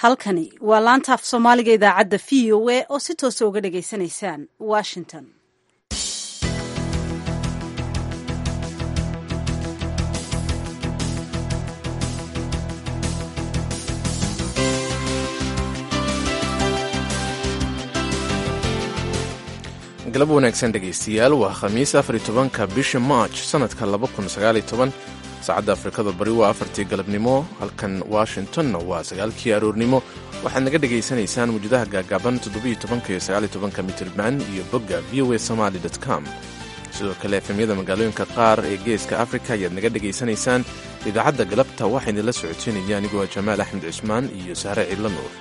halkani waa laanta af soomaaliga idaacadda v o a oo si toosa uga dhagaysanaysaan washington galab wanaagsan dhegaystayaal waa khamiis afar iyo tobanka bisha march sannadka laba kun sagaaliyo toban saacadda afrikada bari waa afartii galabnimo halkan washingtonna waa sagaalkii aroornimo waxaad naga dhegaysanaysaan mujadaha gaagaaban toddobiyo tobanka iyo sagaaliyo tobanka mitirban iyo bogga v o a somaali com sidoo kale efemyada magaalooyinka qaar ee geeska afrika ayaad naga dhegaysanaysaan idaacadda galabta waxaa idinla socoteynaya anigoo jamaal axmed cismaan iyo sahre ciidla nuur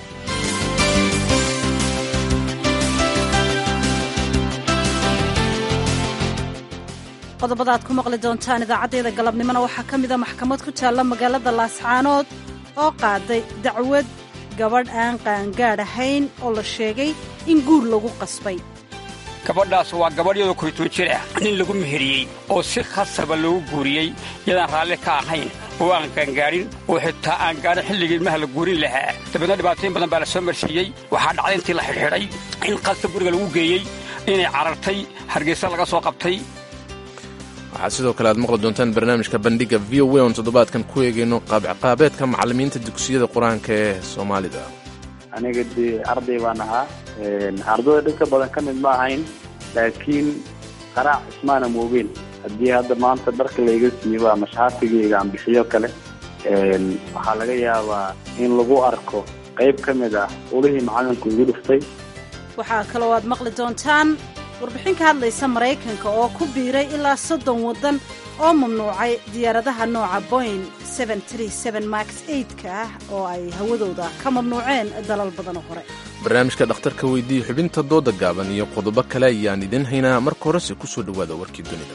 qodobada aad ku maqli doontaan idaacaddeeda galabnimona waxaa ka mida maxkamad ku taalla magaalada laascaanood oo qaaday dacwad gabadh aan qaangaadh ahayn oo la sheegay in guur lagu qasbay gabadhaas waa gabadhyadoo koytoo jir ah nin lagu meheriyey oo si khasaba loogu guuriyey yadaan raalli ka ahayn oo aan qaangaadhin oo xitaa aan gaadhin xilligii ilmaha la guurin lahaa dabeedna dhibaatooyin badan baa la soo marsiiyey waxaa dhacday intii la xidhxidhay in qasab guriga lagu geeyey inay carartay hargeysa laga soo qabtay waxaad sidoo kale aad maqli doontaan barnaamijka bandhiga v o a oon toddobaadkan ku eegayno qaabciqaabeedka macallimiinta dugsiyada qur-aanka ee soomaalida aniga dee arday baan ahaa ardayda dhibka badan ka mid ma ahayn laakiin qaraac ismaana moogeen haddii hadda maanta dharka layga siibo ama shaatigayga aan bixiyo kale waxaa laga yaabaa in lagu arko qayb ka mid ah ulihii macalinku igu dhuftay waxaa kaloo aad maqli doontaan warbixin ka hadlaysa maraykanka oo ku biiray ilaa soddon waddan oo mamnuucay diyaaradaha nooca boing max ka ah oo ay hawadooda ka mamnuuceen dalal badanoo hore barnaamijka dhakhtarka weydiiya xubinta dooda gaaban iyo qodobo kale ayaan idin haynaa marka horese ku soo dhowaada warkii dunida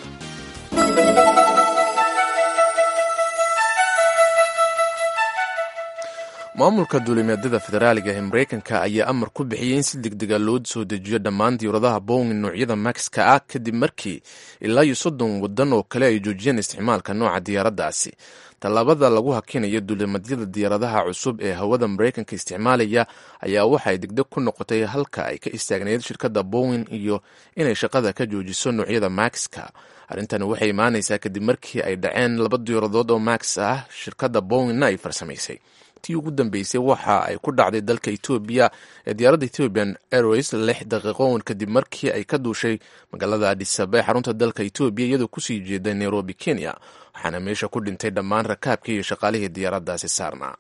maamulka duulimeedyada federaaliga ee maraykanka ayaa amar ku bixiyey in si degdega loo soo dejiyo dhammaan diyauradaha boing noocyada maxka ah kadib markii ilaa iyo soddon waddan oo kale ay joojiyeen isticmaalka nooca diyaaraddaasi tallaabada lagu hakinayo duulimadyada diyaaradaha cusub ee hawada maraykanka isticmaalaya ayaa waxay degdeg ku noqotay halka ay ka istaagnayd shirkadda boing iyo inay shaqada ka joojiso noocyada maxka arrintani waxay imaanaysaa kadib markii ay dhaceen laba diyaaradood oo max ah shirkadda boingna ay farsamaysay tii ugu dambeysay waxa ay ku dhacday dalka etoobiya ee diyaaradda ethiopian airways lix daqiiqoon kadib markii ay ka duushay magaalada adisaba ee xarunta dalka etoobiya iyadoo kusii jeeday nairobi kenya waxaana meesha ku dhintay dhammaan rakaabkii iyo shaqaalihii diyaaraddaasi saarnaa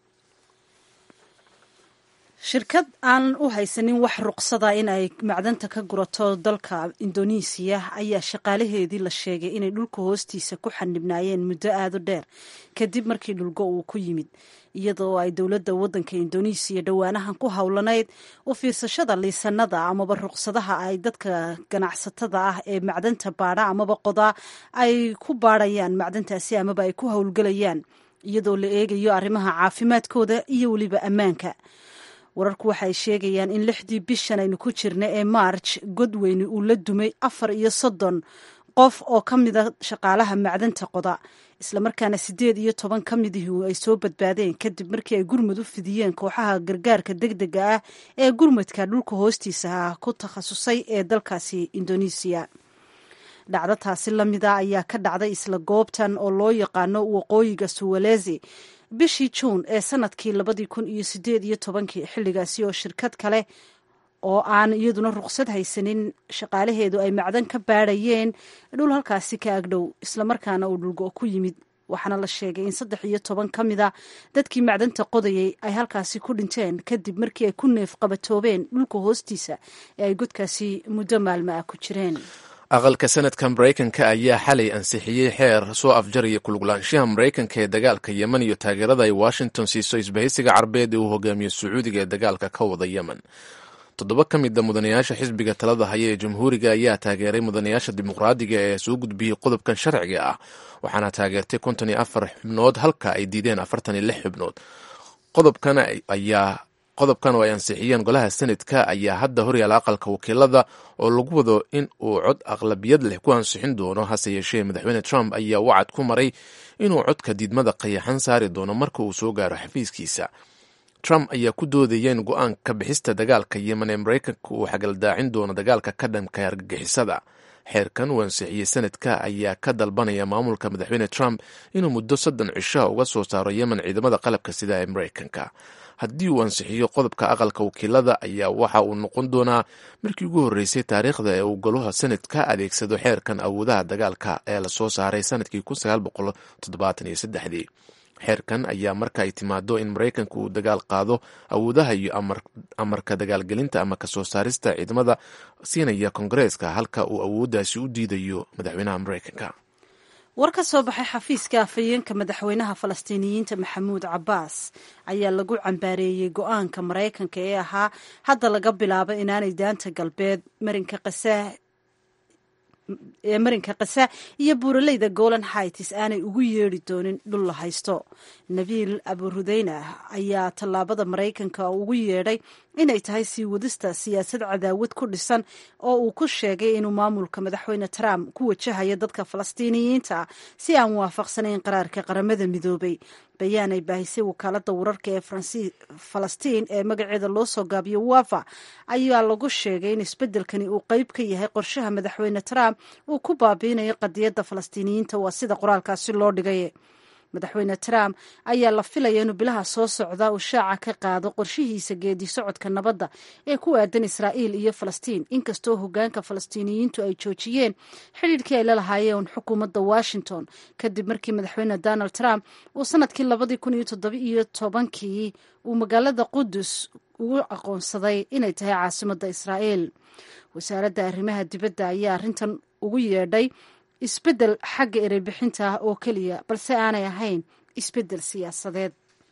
shirkad aan u haysanin wax ruqsada in ay macdanta ka gurato dalka indonesiya ayaa shaqaalaheedii la sheegay inay dhulka hoostiisa ku xanibnaayeen muddo aada u dheer kadib markii dhulgo uu ku yimid iyadoo ay dowladda waddanka indonesiya dhowaanahan ku howlanayd u fiirsashada liisanada amaba ruqsadaha ay dadka ganacsatada ah ee macdanta baadha amaba qodaa ay ku baadhayaan macdantaasi amaba ay ku howlgelayaan iyadoo la eegayo arrimaha caafimaadkooda iyo weliba ammaanka wararku waxay sheegayaan in lixdii bishan aynu ku jirna ee march godweyne uu la dumay afar iyo soddon qof oo ka mida shaqaalaha macdanta qoda islamarkaana siddeed iyo toban ka midihii ay soo badbaadeen kadib markii ay gurmud u fidiyeen kooxaha gargaarka degdega ah ee gurmudka dhulka hoostiisa ku takhasusay ee dalkaasi indonesiya dhacdo taasi lamida ayaa ka dhacday isla goobtan oo loo yaqaano waqooyiga suwalezi bishii juun ee sanadkii labadii kun iyo sideed iyo tobankii xilligaasi oo shirkad kale oo aan iyaduna ruqsad haysanin shaqaalaheedu ay macdan ka baadhayeen dhul halkaasi ka agdhow islamarkaana uu dhulgo ku yimid waxaana la sheegay in saddex iyo toban ka mid a dadkii macdanta qodayay ay halkaasi ku dhinteen kadib markii ay ku neef qabatoobeen dhulka hoostiisa ee ay godkaasi muddo maalmo ah ku jireen aqalka sanadka maraykanka ayaa xalay ansixiyey xeer soo afjaraya kuluglaanshaha maraykanka ee dagaalka yemen iyo taageerada ay washington siiso isbahaysiga carbeed ee uu hogaamiyo sacuudiga ee dagaalka ka wada yemen toddoba ka mida mudanayaasha xisbiga talada haya ee jamhuuriga ayaa taageeray mudanayaasha dimuqraadiga ee soo gudbiyey qodobkan sharciga ah waxaana taageertay konton iyo afar xubnood halka ay diideen afartan iyo lix xubnood qodobkan ayaa qodobkan oo ay ansixiyeen golaha senadka ayaa hadda horyaala aqalka wakiilada oo lagu wado in uu cod aqlabiyad leh ku ansixin doono hase yeeshee madaxweyne trump ayaa wacad ku maray inuu codka diidmada qayaxan saari doono marka uu soo gaaro xafiiskiisa trump ayaa ku doodaya in go-aanka bixista dagaalka yemen ee maraykanka uu xagaldaacin doono dagaalka ka dhanka argagixisada xeerkan uu ansixiyey sanadka ayaa ka dalbanaya maamulka madaxweyne trump inuu muddo soddon cishoha uga soo saaro yemen ciidamada qalabka sida ee maraykanka haddii uu ansixiyo qodobka aqalka wakiilada ayaa waxa uu noqon doonaa markii ugu horreysay taariikhda ee uu golaha sanadka adeegsado xeerkan awoodaha dagaalka ee lasoo saaray sanadkii dii xeerkan ayaa marka ay timaado in maraykanka uu dagaal qaado awoodaha iyo amarka dagaalgelinta ama kasoo saarista ciidamada siinaya kongareeska halka uu awooddaasi u diidayo madaxweynaha maraykanka war ka soo baxay xafiiska afhayeenka madaxweynaha falastiiniyiinta maxamuud cabbaas ayaa lagu cambaareeyey go-aanka maraykanka ee ahaa hadda laga bilaabo inaanay daanta galbeed marinka qasaah ee marinka kasa iyo buuraleyda golan hights aanay ugu yeedhi doonin dhul la haysto nabiil aburudeyna ayaa tallaabada maraykanka ugu yeedhay inay tahay sii wadista siyaasad cadaawad ku dhisan oo uu ku sheegay inuu maamulka madaxweyne trump ku wajahayo dadka falastiiniyiinta si aan waafaqsanayn qaraarka qaramada midoobay bayaan ay baahisay wakaalada wararka ee falastiin ee magaceeda loo soo gaabiyo wafa ayaa lagu sheegay in isbedelkani uu qeyb ka yahay qorshaha madaxweyne trump uu ku baabiinayo qadiyadda falastiiniyiinta waa sida qoraalkaasi loo dhigay madaxweyne trump ayaa la filaya inuu bilaha soo socda uu shaaca ka qaado qorshihiisa geedi socodka nabadda ee ku aadan israa'iil iyo falastiin inkastoo hogaanka falastiiniyiintu ay joojiyeen xidhiirkii ay la lahaayeen xukuumadda washington kadib markii madaxweyne donald trump uu sanadkii labadii kun iyo toddobiiyo tobankii uu magaalada qudus ugu aqoonsaday inay tahay caasimadda israa'iil wasaaradda arrimaha dibadda ayaa arrintan ugu yeedhay isbeddel xagga ereybixinta ah oo keliya balse aanay ahayn isbeddel siyaasadeed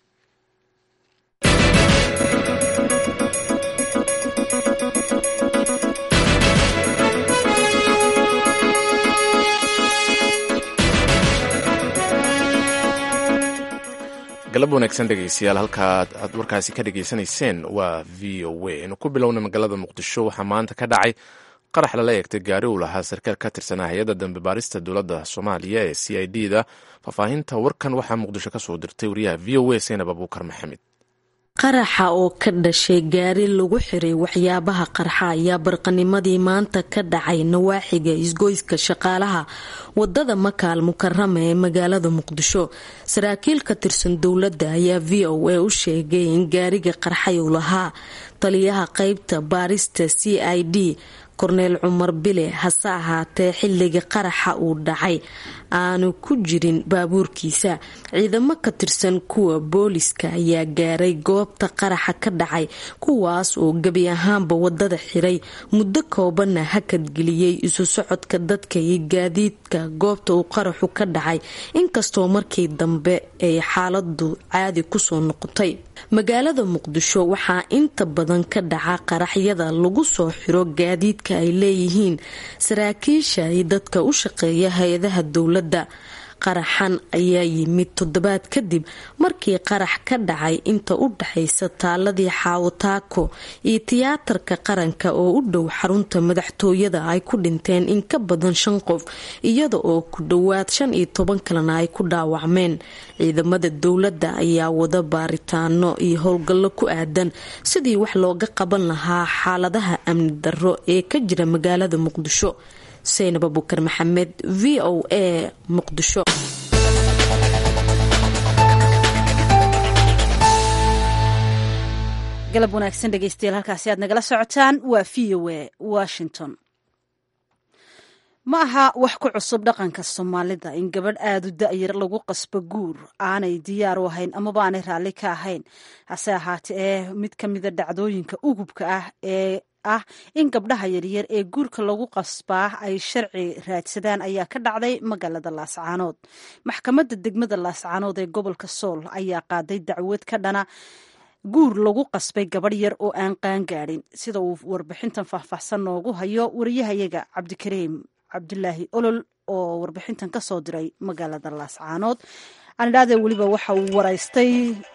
galab wanaagsan dhegeystayaal halkaad aad warkaasi ka dhegeysanayseen waa v o a inu ku bilowna magaalada muqdisho waxaa maanta ka dhacay qarax lala eegtay gaari uu lahaa sarkaal ka tirsanaa hay-adda dambe baarista dowladda soomaaliya ee c i d da faahfaahinta warkan waxaa muqdisho ka soo dirtay wariyaha v o a seenab abuukar maxamed qaraxa oo ka dhashay gaari lagu xiray waxyaabaha qarxa ayaa barqanimadii maanta ka dhacay nawaaxiga isgoyska shaqaalaha wadada makaal mukarama ee magaalada muqdisho saraakiil ka tirsan dowladda ayaa v o a u sheegay in gaariga qarxay uu lahaa taliyaha qeybta baarista c i d korneel cumar bile hase ahaatee xilliga qaraxa uu dhacay aanu ku jirin baabuurkiisa ciidamo ka tirsan kuwa booliska ayaa gaaray goobta qaraxa ka dhacay kuwaas oo gebi ahaanba wadada xiray muddo koobanna hakadgeliyey isu socodka dadka iyo gaadiidka goobta uu qaraxu ka dhacay inkastoo markii dambe ay xaaladu caadi kusoo noqotay magaalada muqdisho waxaa inta badan ka dhaca qaraxyada lagu soo xiro gaadiidka ay leeyihiin saraakiisha iyo dadka u shaqeeya hay-adaha dowladda qaraxan ayaa yimid toddobaad kadib markii qarax ka dhacay inta u dhaxaysa taaladii xaawataako iyo tiyaatarka qaranka oo u dhow xarunta madaxtooyada ay ku dhinteen in ka badan shan qof iyada oo ku dhowaad shan iyo toban kalena ay ku dhaawacmeen ciidamada dowladda ayaa wada baaritaano iyo howlgallo ku aadan sidii wax looga qaban lahaa xaaladaha amni darro ee ka jira magaalada muqdisho seynab abukar maxamed v o a muqdisho galab wanaagsan dhegeystayaal halkaasi aad nagala socotaan waa v o a washington ma aha wax ku cusub dhaqanka soomaalida in gabadh aada u da-yar lagu qasbo guur aanay diyaar u ahayn amaba aanay raalli ka ahayn hase ahaatee ee mid ka mida dhacdooyinka ugubka ah ee ah in gabdhaha yaryar ee guurka lagu qasbaa ay sharci raadsadaan ayaa ka dhacday magaalada laascaanood maxkamadda degmada laascaanood ee gobolka sool ayaa qaaday dacwad ka dhana guur lagu qasbay gabadh yar oo aan qaangaadhin sida uu warbixintan faahfaahsan noogu hayo wariyahayaga cabdikariim cabdulaahi olol oo warbixintan ka soo diray magaalada laascaanood anidhaadee weliba waxa uu waraystay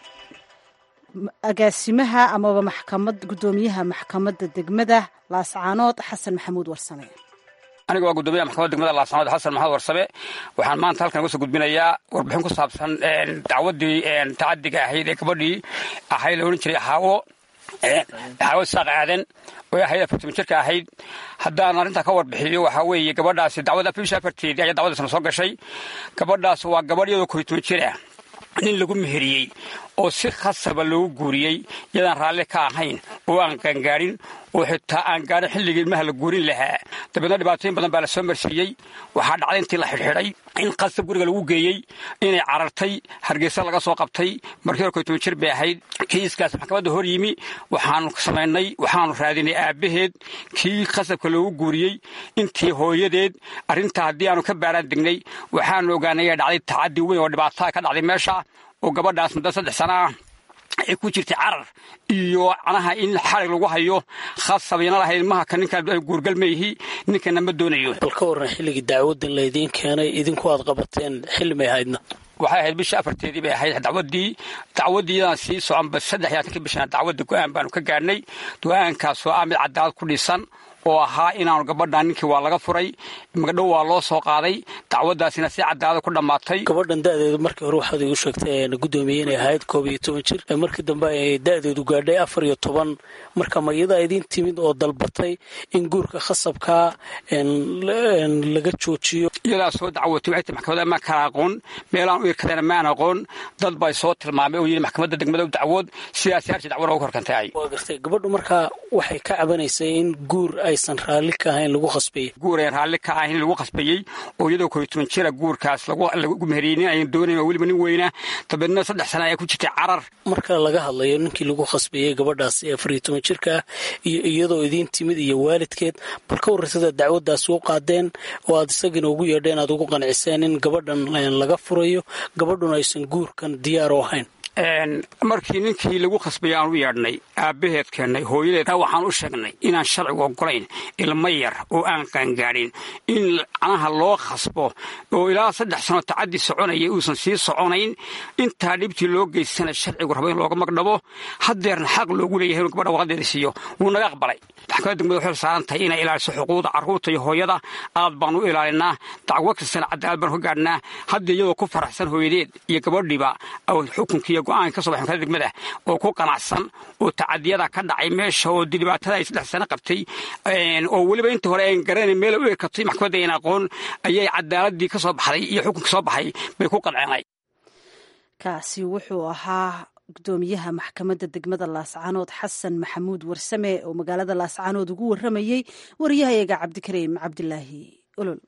agaasimaha amaba maxkamad guddoomiyaha maxkamadda degmada laascaanood xasan maxamuud warsame aniga waa guddoomiyaha maxkamadda degmada laasanood xasan maxamed warsame waxaan maanta halkan uga soo gudbinayaa warbixin ku saabsan dacwaddii tacadiga ahayd ee gabadhii ahayd la odhan jiray xaawo xaawo saaq aadan oo ahayd afartan jirka ahayd haddaan arrintaa ka warbixiyo waxaa weeye gabadhaasi dacwada bisha afarteedii ayaa dacwadaasna soo gashay gabadhaas waa gabadh iyadoo koritoon jir ah nin lagu meheriyey oo si khasaba loogu guuriyey iyadaan raalli ka ahayn oo aan qaangaarin oo xitaa aan gaarin xilligii ilmaha la guurin lahaa dabeedna dhibaatooyin badan baa la soo marsiiyey waxaa dhacday intii la xidhxidhay in khasab guriga lagu geeyey inay carartay hargeysa laga soo qabtay markii hore koytoban jir bay ahayd kiiskaas maxkamadda hor yimi waxaanu samaynay waxaanu raadinay aabbaheed kii khasabka loogu guuriyey intii hooyadeed arrintaa haddii aanu ka baaraan degnay waxaanu ogaanay dhacday tacadi weyn oo dhibaataa ka dhacday meesha oo gabadhaas muddo saddex sana ah ay ku jirtay carar iyo canaha in xarig lagu hayo khasabayna lahayd maha ka ninkaan guurgal ma yihi ninkana ma doonayo bal ka warran xilligii dacwadan laydiin keenay idinku aad qabateen xilli may ahaydna waxay ahayd bisha afarteedii bay ahayd dacwaddii dacwaddiidan sii soconba saddex iyo atanka bishana dacwadda go-aan baanu ka gaarnay go-aankaasoo ah mid cadaalad ku dhisan oo ahaa inaanu gabadhan ninkii waa laga furay magdhow waa loo soo qaaday dacwadaasina si cadaalada ku dhammaatay gabadhan da-deedu markii hore waxaad igu sheegtay gudoomiye inay ahayd koob iyo toban jir markii dambe ay da-deedu gaadhay afar iyo toban marka ma iyadaa idiin timid oo dalbatay in guurka khasabkaa laga joojiyo iyadaa soo dacwotay waxay tii maxkamadda ma kala aqoon meelaan u irkadayna maan aqoon dad bay soo tilmaamay oo yidhi maxkamadda degmada u dacwood sidaasi harji dacwada ugu horkantay waa gartay gabadhu markaa waxay ka cabanaysay in guur aysan raalli ka ahayn lagu khasbayey guur ayan raalli ka ahayn lagu khasbayey oo iyadoo koy toban jira guurkaas lagu meheriyey nin ayan doonayn oo weliba nin weyna dabeedna saddex sana ayaa ku jirtay carar marka laga hadlayo ninkii lagu khasbayey gabadhaas ee afar iyo toban jirka ah iyo iyadoo idiin timid iyo waalidkeed bal ka warraysada dacwaddaasi u qaadeen oo aad isagina ugu yeedheen aad ugu qanciseen in gabadhan laga furayo gabadhuna aysan guurkan diyaar u ahayn markii ninkii lagu khasbayay aan u yeedhnay aabbaheed keennay hooyadeed waxaan u sheegnay inaan sharcigu ogolayn ilmo yar oo aan qaangaadhin in canaha loo khasbo oo ilaa saddex sano tacaddi soconaya uusan sii soconayn intaa dhibtii loo geystana sharcigu rabo in looga magdhabo haddeerna xaq loogu leeyahay inu gabadha waqadeeda siiyo wuu naga aqbalay maxkamadda degmada waxay saaran tahay inay ilaaliso xuquuqda carruurta iyo hooyada aad baan u ilaalinaa dacwo kastana cadaalad baan ka gaadhnaa hadda iyadoo ku faraxsan hooyadeed iyo gabadhiba xukunkiiyo go-aanka ka so baxay maxkamadda degmada oo ku qanacsan oo tacadiyada ka dhacay meesha oo dhibaatada ay saddex sano qabtay oo weliba inta hore ayn garanayn meel u ekatay maxkamadda ayn aqoon ayay cadaaladii ka soo baxday iyo xukunkii soo baxay bay ku qanceenay kaasi wuxuu ahaa gudoomiyaha maxkamadda degmada laascaanood xasan maxamuud warsame oo magaalada laascaanood ugu waramayey wariyahayaga cabdikariim cabdilaahi olol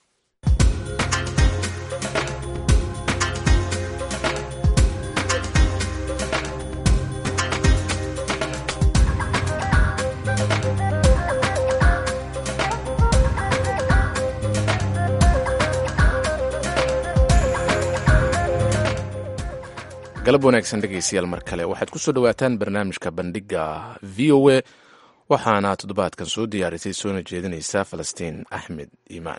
galab wanaagsan dhegaystayaal mar kale waxaad ku soo dhowaataan barnaamijka bandhiga v o a waxaana toddobaadkan soo diyaarisay soona jeedinaysa falastiin axmed iimaan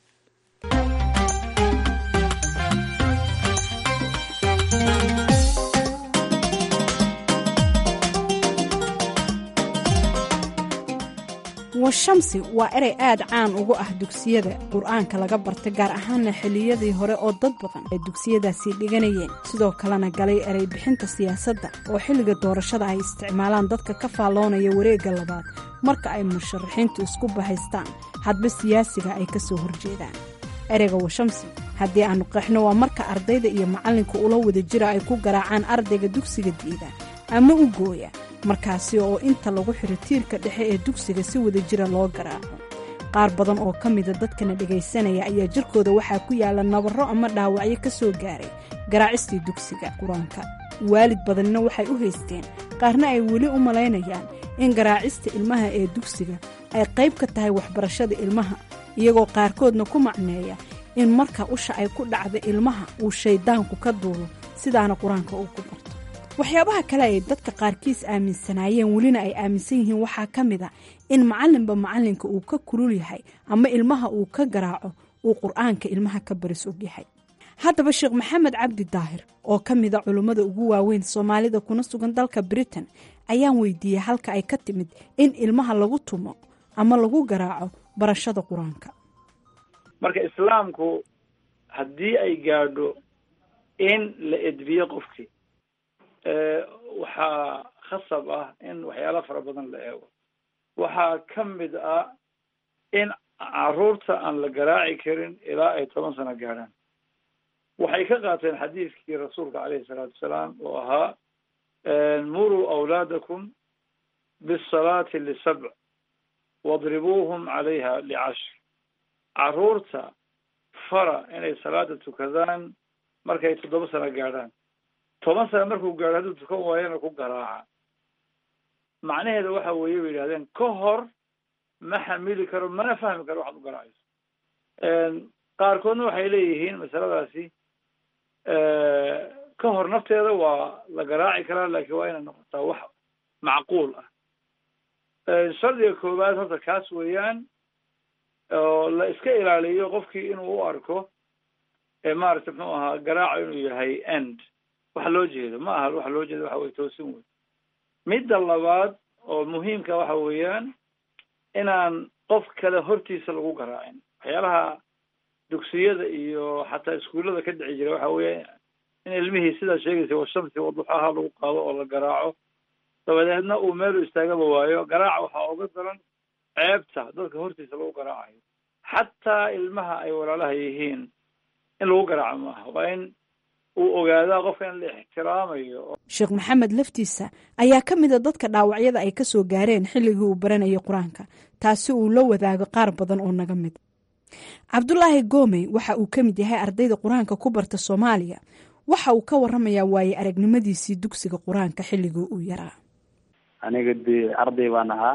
washamsi waa erey aad caan ugu ah dugsiyada qur-aanka laga barta gaar ahaana xilliyadii hore oo dad badan ay dugsiyadaasi dhiganayeen sidoo kalena galay erey bixinta siyaasadda oo xilliga doorashada ay isticmaalaan dadka ka faalloonaya wareegga labaad marka ay musharaxiintu isku bahaystaan hadba siyaasiga ay ka soo horjeedaan ereyga washamsi haddii aannu qeexno waa marka ardayda iyo macallinka ula wada jira ay ku garaacaan ardayga dugsiga diida ama u gooya markaasi oo inta lagu xiro tiirka dhexe ee dugsiga si wada jira loo garaaco qaar badan oo ka mida dadkana dhegaysanaya ayaa jirkooda waxaa ku yaalla nabarro ama dhaawacyo ka soo gaaray garaacistii dugsiga qur-aanka waalid badanna waxay u haysteen qaarna ay weli u malaynayaan in garaacista ilmaha ee dugsiga ay qayb ka tahay waxbarashada ilmaha iyagoo qaarkoodna ku macneeya in marka usha ay ku dhacda ilmaha uu shayddaanku ka duulo sidaana qur-aanka uu ku barto waxyaabaha kale ay dadka qaarkiis aaminsanaayeen welina ay aaminsan yihiin waxaa ka mid a in macallinba macallinka uu ka kulul yahay ama ilmaha uu ka garaaco uu qur-aanka ilmaha ka baris og yahay haddaba sheekh maxamed cabdi daahir oo ka mida culummada ugu waaweyn soomaalida kuna sugan dalka britain ayaan weydiiyey halka ay ka timid in ilmaha lagu tumo ama lagu garaaco barashada qur-aanka marka islaamku haddii ay gaadho in la edbiyo qofkii waxaa khasab ah in waxyaala fara badan la eego waxaa ka mid ah in caruurta aan la garaaci karin ilaa ay toban sano gaadhaan waxay ka qaateen xadiidkii rasuulka caleyhi salaatu wasalaam oo ahaa muruu awlaadakum bisalaati lisabc wadribuuhum calayha licashr caruurta fara inay salaada tukadaan markay toddoba sano gaadhaan toban sano markuu gaadho hadduu tukan waayana ku garaaca macnaheeda waxa weeye bay yidhahdeen ka hor ma xamili karo mana fahmi karo waxaad u garaacayso qaarkoodna waxay leeyihiin masaladaasi ka hor nafteeda waa la garaaci karaa laakiin waa inay noqotaa wax macquul ah shardiga koowaad horta kaas weeyaan oo la iska ilaaliyo qofkii inuu u arko maaragtay muxuu ahaa garaaco inuu yahay end wax loo jeedo ma aha wax loo jeedo waxa weye toosin wey midda labaad oo muhiimka waxa weeyaan inaan qof kale hortiisa lagu garaacin waxyaalaha dugsiyada iyo xataa iskuullada ka dhici jira waxa weeye in ilmihii sidaa sheegaysa washamsi waduxaha lagu qaado oo la garaaco dabadeedna uu meelu istaagaba waayo garaaca waxaa uga daran ceebta dadka hortiisa lagu garaacayo xataa ilmaha ay walaalaha yihiin in lagu garaaco maaha waa in uu ogaadaa qofka in la ixtiraamayo sheekh maxamed laftiisa ayaa ka mid a dadka dhaawacyada ay kasoo gaareen xilligii uu baranayay qur-aanka taasi uu la wadaago qaar badan oo naga mid cabdulaahi goomey waxa uu ka mid yahay ardayda qur-aanka ku barta soomaaliya waxa uu ka waramayaa waaye aragnimadiisii dugsiga qur-aanka xilligii uu yaraa aniga dee arday baan ahaa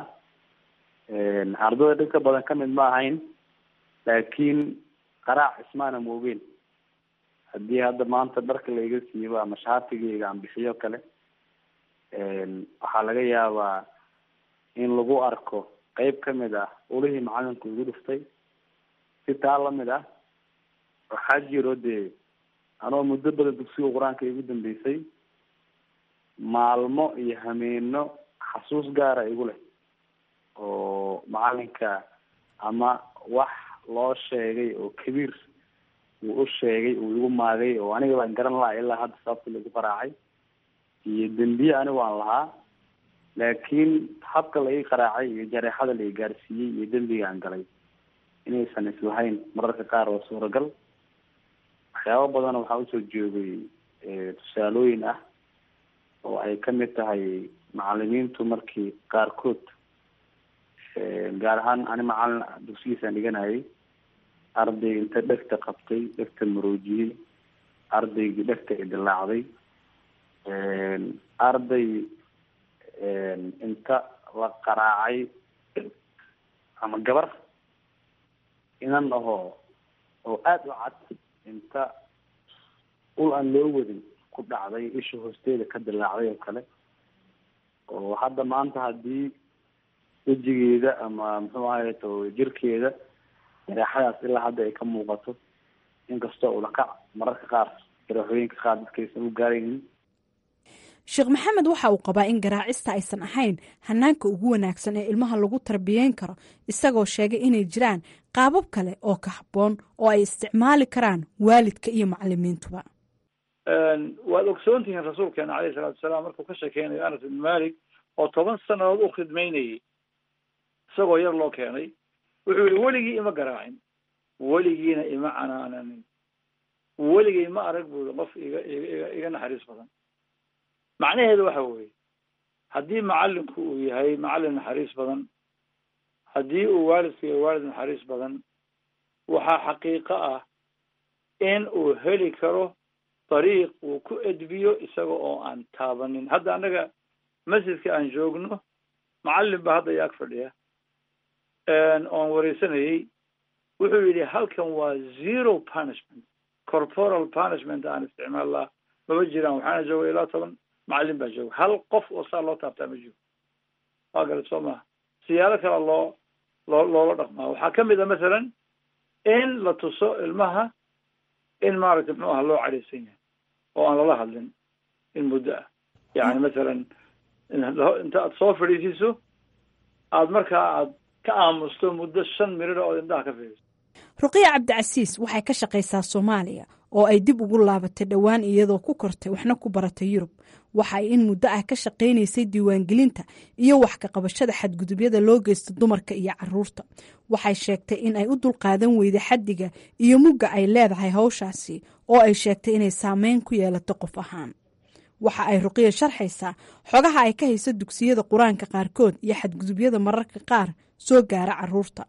ardayda dhibka badan ka mid ma ahayn laakiin qaraac ismaana moogeen haddii hadda maanta dharka laiga siibo ama shaatigayga aan bixiyo kale waxaa laga yaabaa in lagu arko qeyb kamid ah ulihii macalinku igu dhuftay si taa lamid ah waxaa jiro dee anoo muddo badan dugsiga qur-aanka igu dambeysay maalmo iyo hameeno xasuus gaara igu leh oo macalinka ama wax loo sheegay oo kabiir uu u sheegay uu igu maagay oo aniga baan garan laha ilaa hadda sababta lagu qaraacay iyo dembiye anigu aan lahaa laakiin habka la ii qaraacay iyo jareexada la i gaarsiiyey iyo dembiga aan galay inaysan islahayn mararka qaar waa suuragal waxyaaba badan waxaa usoo joogay tusaalooyin ah oo ay kamid tahay macalimiintu markii qaarkood gaar ahaan ani macalin dugsigiisaan dhiganayay arday inta dhegta qabtay dhegta maroojiyey ardaygii dhegta idilaacday arday inta la qaraacay ama gabar inan ahoo oo aada u cad inta ul aan loo wadin ku dhacday isha hoosteeda ka dilaacday oo kale oo hadda maanta haddii wejigeeda ama muxuu ahay to jirkeeda jaraaxadaas ilaa hadda ay ka muuqato inkastoo ulakac mararka qaar jaraaxooyinka qaar dadkaysan u gaaraynin sheekh maxamed waxa uu qabaa in garaacista aysan ahayn hanaanka ugu wanaagsan ee ilmaha lagu tarbiyeyn karo isagoo sheegay inay jiraan qaabab kale oo ka habboon oo ay isticmaali karaan waalidka iyo macalimiintuba waad ogsoon tihiin rasuulkeena caleyhi salaatu wasalaam markuu ka sheekeynayo anas ibn malik oo toban sanadood u khidmaynayay isagoo yar loo keenay wuxuu yihi weligii ima garaacin weligiina ima canaananin weligay ma arag buuri qof iga iga iga naxariis badan macnaheedu waxa weeye haddii macalinku uu yahay macallin naxariis badan haddii uu waalidku yahay waalid naxariis badan waxaa xaqiiqo ah in uu heli karo dariiq uu ku edbiyo isaga oo aan taabanin hadda annaga masjidka aan joogno macallin baa hadda iyo ag fadhiya oon wareysanayay wuxuu yidhi halkan waa zero punishment corporal punishment aan isticmaalnaa mama jiraan waxaana jooga ilaa toban macallin baa jooga hal qof oo saa loo taabtaa ma jiro waa garat soo maha siyaalo kale loo loo loola dhaqmaa waxaa kamid a masalan in la tuso ilmaha in maaragtay muxuu aha loo cadhaysan yahay oo aan lala hadlin in muddo ah yani masalan inta aad soo fadhiisiiso aada markaa aad ka aamusto muddo shan minida ood indhaha ka fiiriso ruqiya cabdicasiis waxay ka shaqaysaa soomaaliya oo ay dib ugu laabatay dhowaan iyadoo ku kortay waxna ku baratay yurub waxa ay in muddo ah ka shaqaynaysay diiwaangelinta iyo wax ka qabashada xadgudubyada loo geysto dumarka iyo caruurta waxay sheegtay in ay u dulqaadan weyday xaddiga iyo mugga ay leedahay hawshaasi oo ay sheegtay inay saameyn ku yeelato qof ahaan waxa ay ruqiya sharxaysaa xogaha ay ka hayso dugsiyada qur-aanka qaarkood iyo xadgudubyada mararka qaar soo gaara caruurta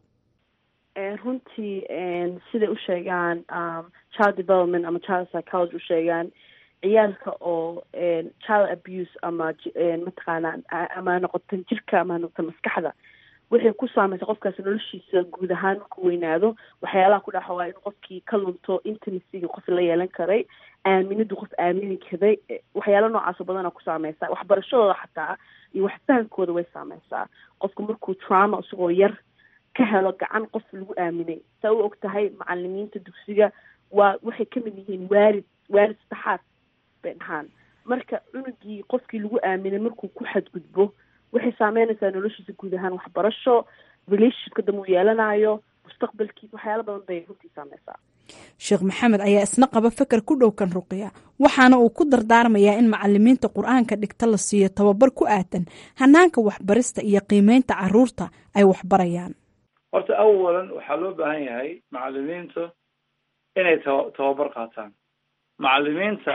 runtii siday u sheegaan child development ama child psychology u sheegaan ciyaalka oo child abuse ama mataqaana ama noqoto jirka ama noqoto maskaxda waxay ku saameysa qofkaas noloshiisa guud ahaan markuu weynaado waxyaalaha ku dhaxa waa in qofkii ka lunto intimacyga qof la yeelan karay aaminadu qof aamini karay waxyaala noocaas oo badana ku saameysa waxbarashadooda xataa iyo waxfahankooda way saameysaa qofka markuu trauma isagoo yar ka helo gacan qof lagu aaminay saa u og tahay macalimiinta dugsiga waa waxay ka mid yihiin waalid waalid saddexaad bay dhahaan marka cunugii qofkii lagu aaminay markuu ku xadgudbo waxay saameynaysaa noloshiisa guud ahaan waxbarasho relationshipka dambe uu yeelanayo mustaqbalkiisa waxyaala badan bay runtii saameysaa sheekh maxamed ayaa isna qaba feker ku dhowkan ruqiya waxaana uu ku dardaarmayaa in macalimiinta qur-aanka dhigta la siiyo tababar ku aadan hanaanka waxbarista iyo qiimeynta caruurta ay waxbarayaan horta awalan waxaa loo baahan yahay macalimiintu inay taba tababar qaataan macalimiinta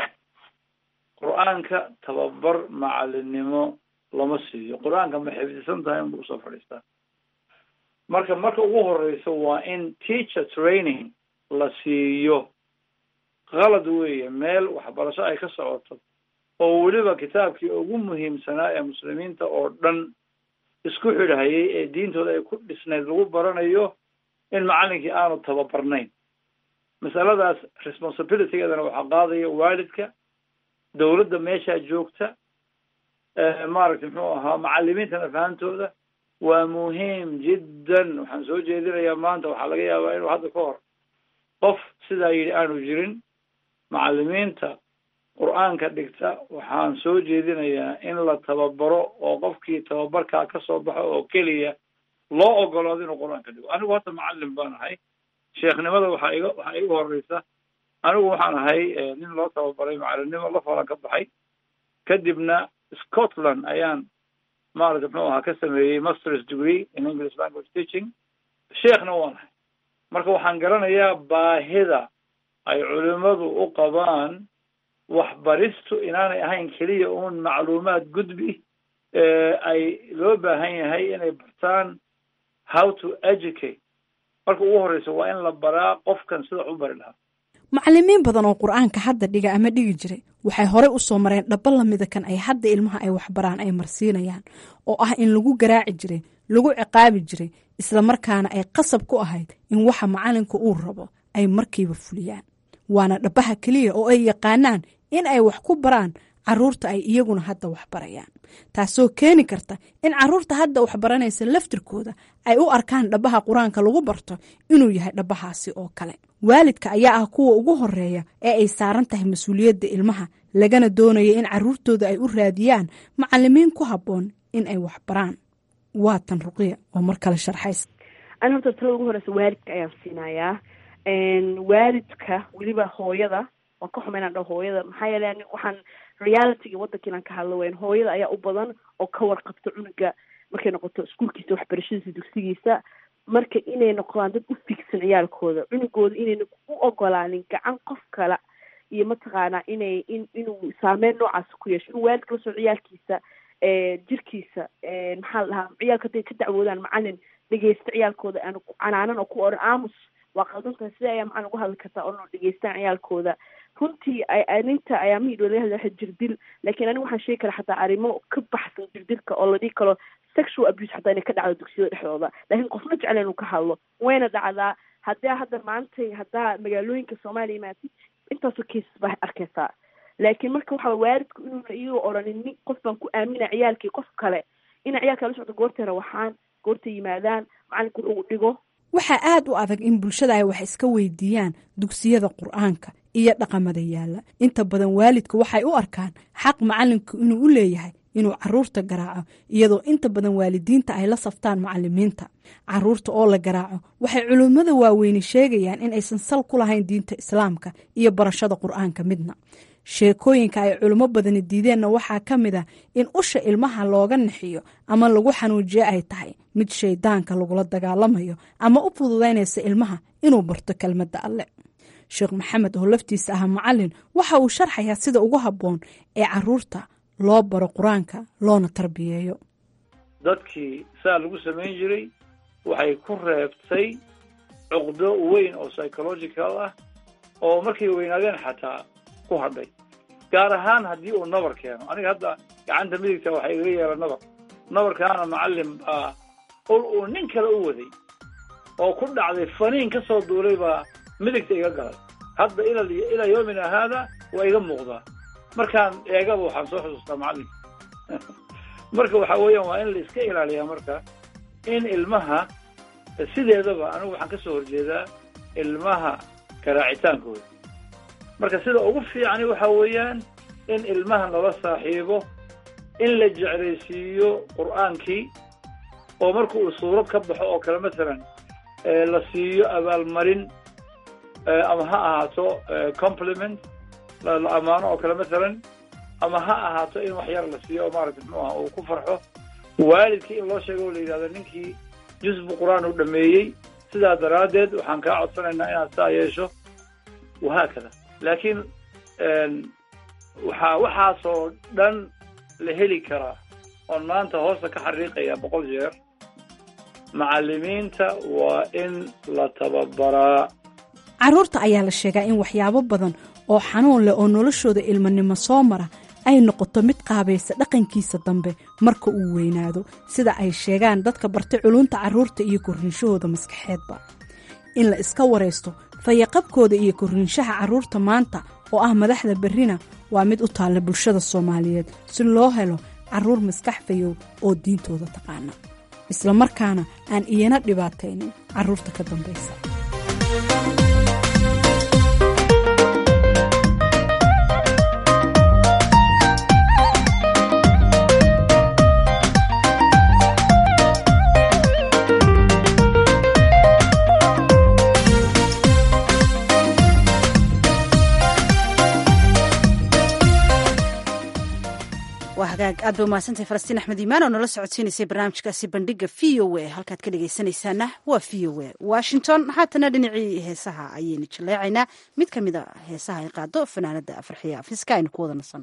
qur-aanka tababar macalinimo lama siiyo qur-aanka ma xifdisan tahay inbuu usoo fadhiistaa marka marka ugu horeysa waa in teacher training la siiyo qalad weeye meel waxbarasho ay ka socoto oo weliba kitaabkii ugu muhiimsanaa ee muslimiinta oo dhan isku xidhahayay ee diintooda ay ku dhisnayd lagu baranayo in macalinkii aanu tababarnayn masaladaas responsibilitygeedana waxaa qaadaya waalidka dawladda meeshaa joogta maaragtay muxuu ahaa macalimiintana fahantooda waa muhiim jiddan waxaan soo jeedinayaa maanta waxaa laga yaabaa inuu hadda ka hor qof sidaa yidhi aanu jirin macalimiinta qur-aanka dhigta waxaan soo jeedinayaa in la tababaro oo qofkii tababarkaa ka soo baxo oo keliya loo ogolaado inuu qur-aanka dhigo anigu hadda macalin baan ahay sheekhnimada waxaa iga waxaa igu horeysa anigu waxaan ahay nin loo tababaray macalinimo la falan ka baxay kadibna scotland ayaan maarata muxuu ahaa ka sameeyey masters degree in english language teaching sheekhna waan ahay marka waxaan garanayaa baahida ay culimadu u qabaan waxbaristu inaanay ahayn keliya uun macluumaad gudbi ay loo baahan yahay inay bartaan how to educate marka ugu horeysa waa in la baraa qofkan sida u bari lahaa macalimiin badan oo qur-aanka hadda dhiga ama dhigi jiray waxay horey usoo mareen dhaba lamida kan ay hadda ilmaha ay waxbaraan ay marsiinayaan oo ah in lagu garaaci jiray lagu ciqaabi jiray islamarkaana ay qasab ku ahayd in waxa macalinka uu rabo ay markiiba fuliyaan waana dhabaha keliya oo ay yaqaanaan in ay wax ku baraan caruurta ay iyaguna hadda waxbarayaan taasoo keeni karta in caruurta hadda waxbaranaysa laftirkooda ay u arkaan dhabaha qur-aanka lagu barto inuu yahay dhabahaasi oo kale waalidka ayaa ah kuwa ugu horeeya ee ay saaran tahay mas-uuliyadda ilmaha lagana doonaya in caruurtooda ay u raadiyaan macalimiin ku habboon in ay waxbaraan waa tan ruqiya oo mar kale sharxays ani horta talada ugu horeysa waalidka ayaan siinayaa waalidka weliba hooyada waan ka xuma inaan dhaho hooyada maxaa yeele ani waxaan realityga waddanka inaan ka hadlo weyn hooyada ayaa u badan oo ka warqabta cunuga markay noqoto iskuolkiisa waxbarashadiisa dugsigiisa marka inay noqdaan dad u figsan ciyaalkooda cunugooda inayna u ogolaanin gacan qof kale iyo mataqaanaa inay in inuu saameyn noocaas ku yeesho inuu waalidka la soo ciyaalkiisa jirkiisa maxaa la dhahaa ciyaalka hadday ka dacwoodaan macalin dhegeysta ciyaalkooda aan canaanan oo ku oran aamus waa qaldantahay sida ayaa macalin uga hadli kartaa oo noo dhegeystaan ciyaalkooda runtii arinta ayaamihii dhow laga hadlaya jirdil laakiin aniga waxaan sheegi karaa xataa arrimo ka baxsan jirdilka oo la dhihi karo sexual abuse xataa inay ka dhacdo dugsiyada dhexdooda laakiin qofna jecla inuu ka hadlo wayna dhacdaa haddaa hadda maantay haddaa magaalooyinka soomaaliya imaatid intaasoo cases baa arkaysaa laakiin marka waxaa waalidku inuuna iyagoo odhanin nin qof baan ku aamina ciyaalkii qof kale ina ciyaalka la socdo goortay rawaxaan goortay yimaadaan macalinku wuxuu dhigo waxaa aada u adag in bulshada ay wax iska weydiiyaan dugsiyada qur-aanka iyo dhaqamada yaalla inta badan waalidka waxay u arkaan xaq macalinku inuu u leeyahay inuu caruurta garaaco iyadoo inta badan waalidiinta ay la saftaan macalimiinta caruurta oo la garaaco waxay culimmada waaweyni sheegayaan in aysan sal ku lahayn diinta islaamka iyo barashada qur-aanka midna sheekooyinka ay culimo badani diideenna waxaa ka mid ah in usha ilmaha looga naxiyo ama lagu xanuujiyo ay tahay mid shaydaanka lagula dagaalamayo ama u fududaynaysa ilmaha inuu barto kelmadda alle sheekh maxamed oo laftiisa ah macalin waxa uu sharxayaa sida ugu habboon ee caruurta loo baro qur-aanka loona tarbiyeeyo dadkii saa lagu samayn jiray waxay ku reebtay cuqdo weyn oo psychological ah oo markay weynaadeen xataa ku hadhay gaar ahaan haddii uu nabar keeno aniga hadda gacanta midigta waxaa igaga yeela nabar nabarkaana macalin baa ul uu nin kale u waday oo ku dhacday faniin ka soo duulay baa midigta iga galay hadda ila ilaa yoomina haada waa iga muuqdaa markaan eegaba waxaan soo xusuustaa macalinka marka waxa weeyaan waa in la iska ilaaliyaa marka in ilmaha sideedaba anigu waxaan kasoo horjeedaa ilmaha garaacitaankooda marka sida ugu fiicani waxa weeyaan in ilmaha lala saaxiibo in la jeclaysiiyo qur-aankii oo marka uu suurad ka baxo oo kale masalan la siiyo abaalmarin ama ha ahaato compliment la ammaano oo kale masalan ama ha ahaato in wax yar la siiyo oo maaragta muxuu aha uu ku farxo waalidkii in loo sheego oo la yidhahdo ninkii jusbu qur-aan uu dhameeyey sidaa daraaddeed waxaan kaa codsanaynaa inaad saa yeesho wahaakada laakiin waxaa waxaasoo dhan la heli karaa oon maanta hoosta ka xariiqaya boqol jeer macalimiinta waa in la tababaraa caruurta ayaa la sheegaa in waxyaabo badan oo xanuun leh oo noloshooda ilmanimo soo mara ay noqoto mid qaabaysa dhaqankiisa dambe marka uu weynaado sida ay sheegaan dadka bartay culunta carruurta iyo korriinshahooda maskaxeedba in la iska waraysto fayaqabkooda iyo korriinshaha carruurta maanta oo ah madaxda berrina waa mid u taalla bulshada soomaaliyeed si loo helo carruur maskax fayow oo diintooda taqaana islamarkaana aan iyana dhibaataynin carruurta ka dambaysa aad ba umahadsantay falastiin axmed iimaan oo nala socodsiinaysay barnaamijkaasi bandhiga v o a halkaad ka dhegaysanaysaana waa v o a washington haatana dhinacii heesaha ayaynu jaleecaynaa mid ka mid a heesaha ay qaado fanaanada farxiya afiska aynu ku wada nasanno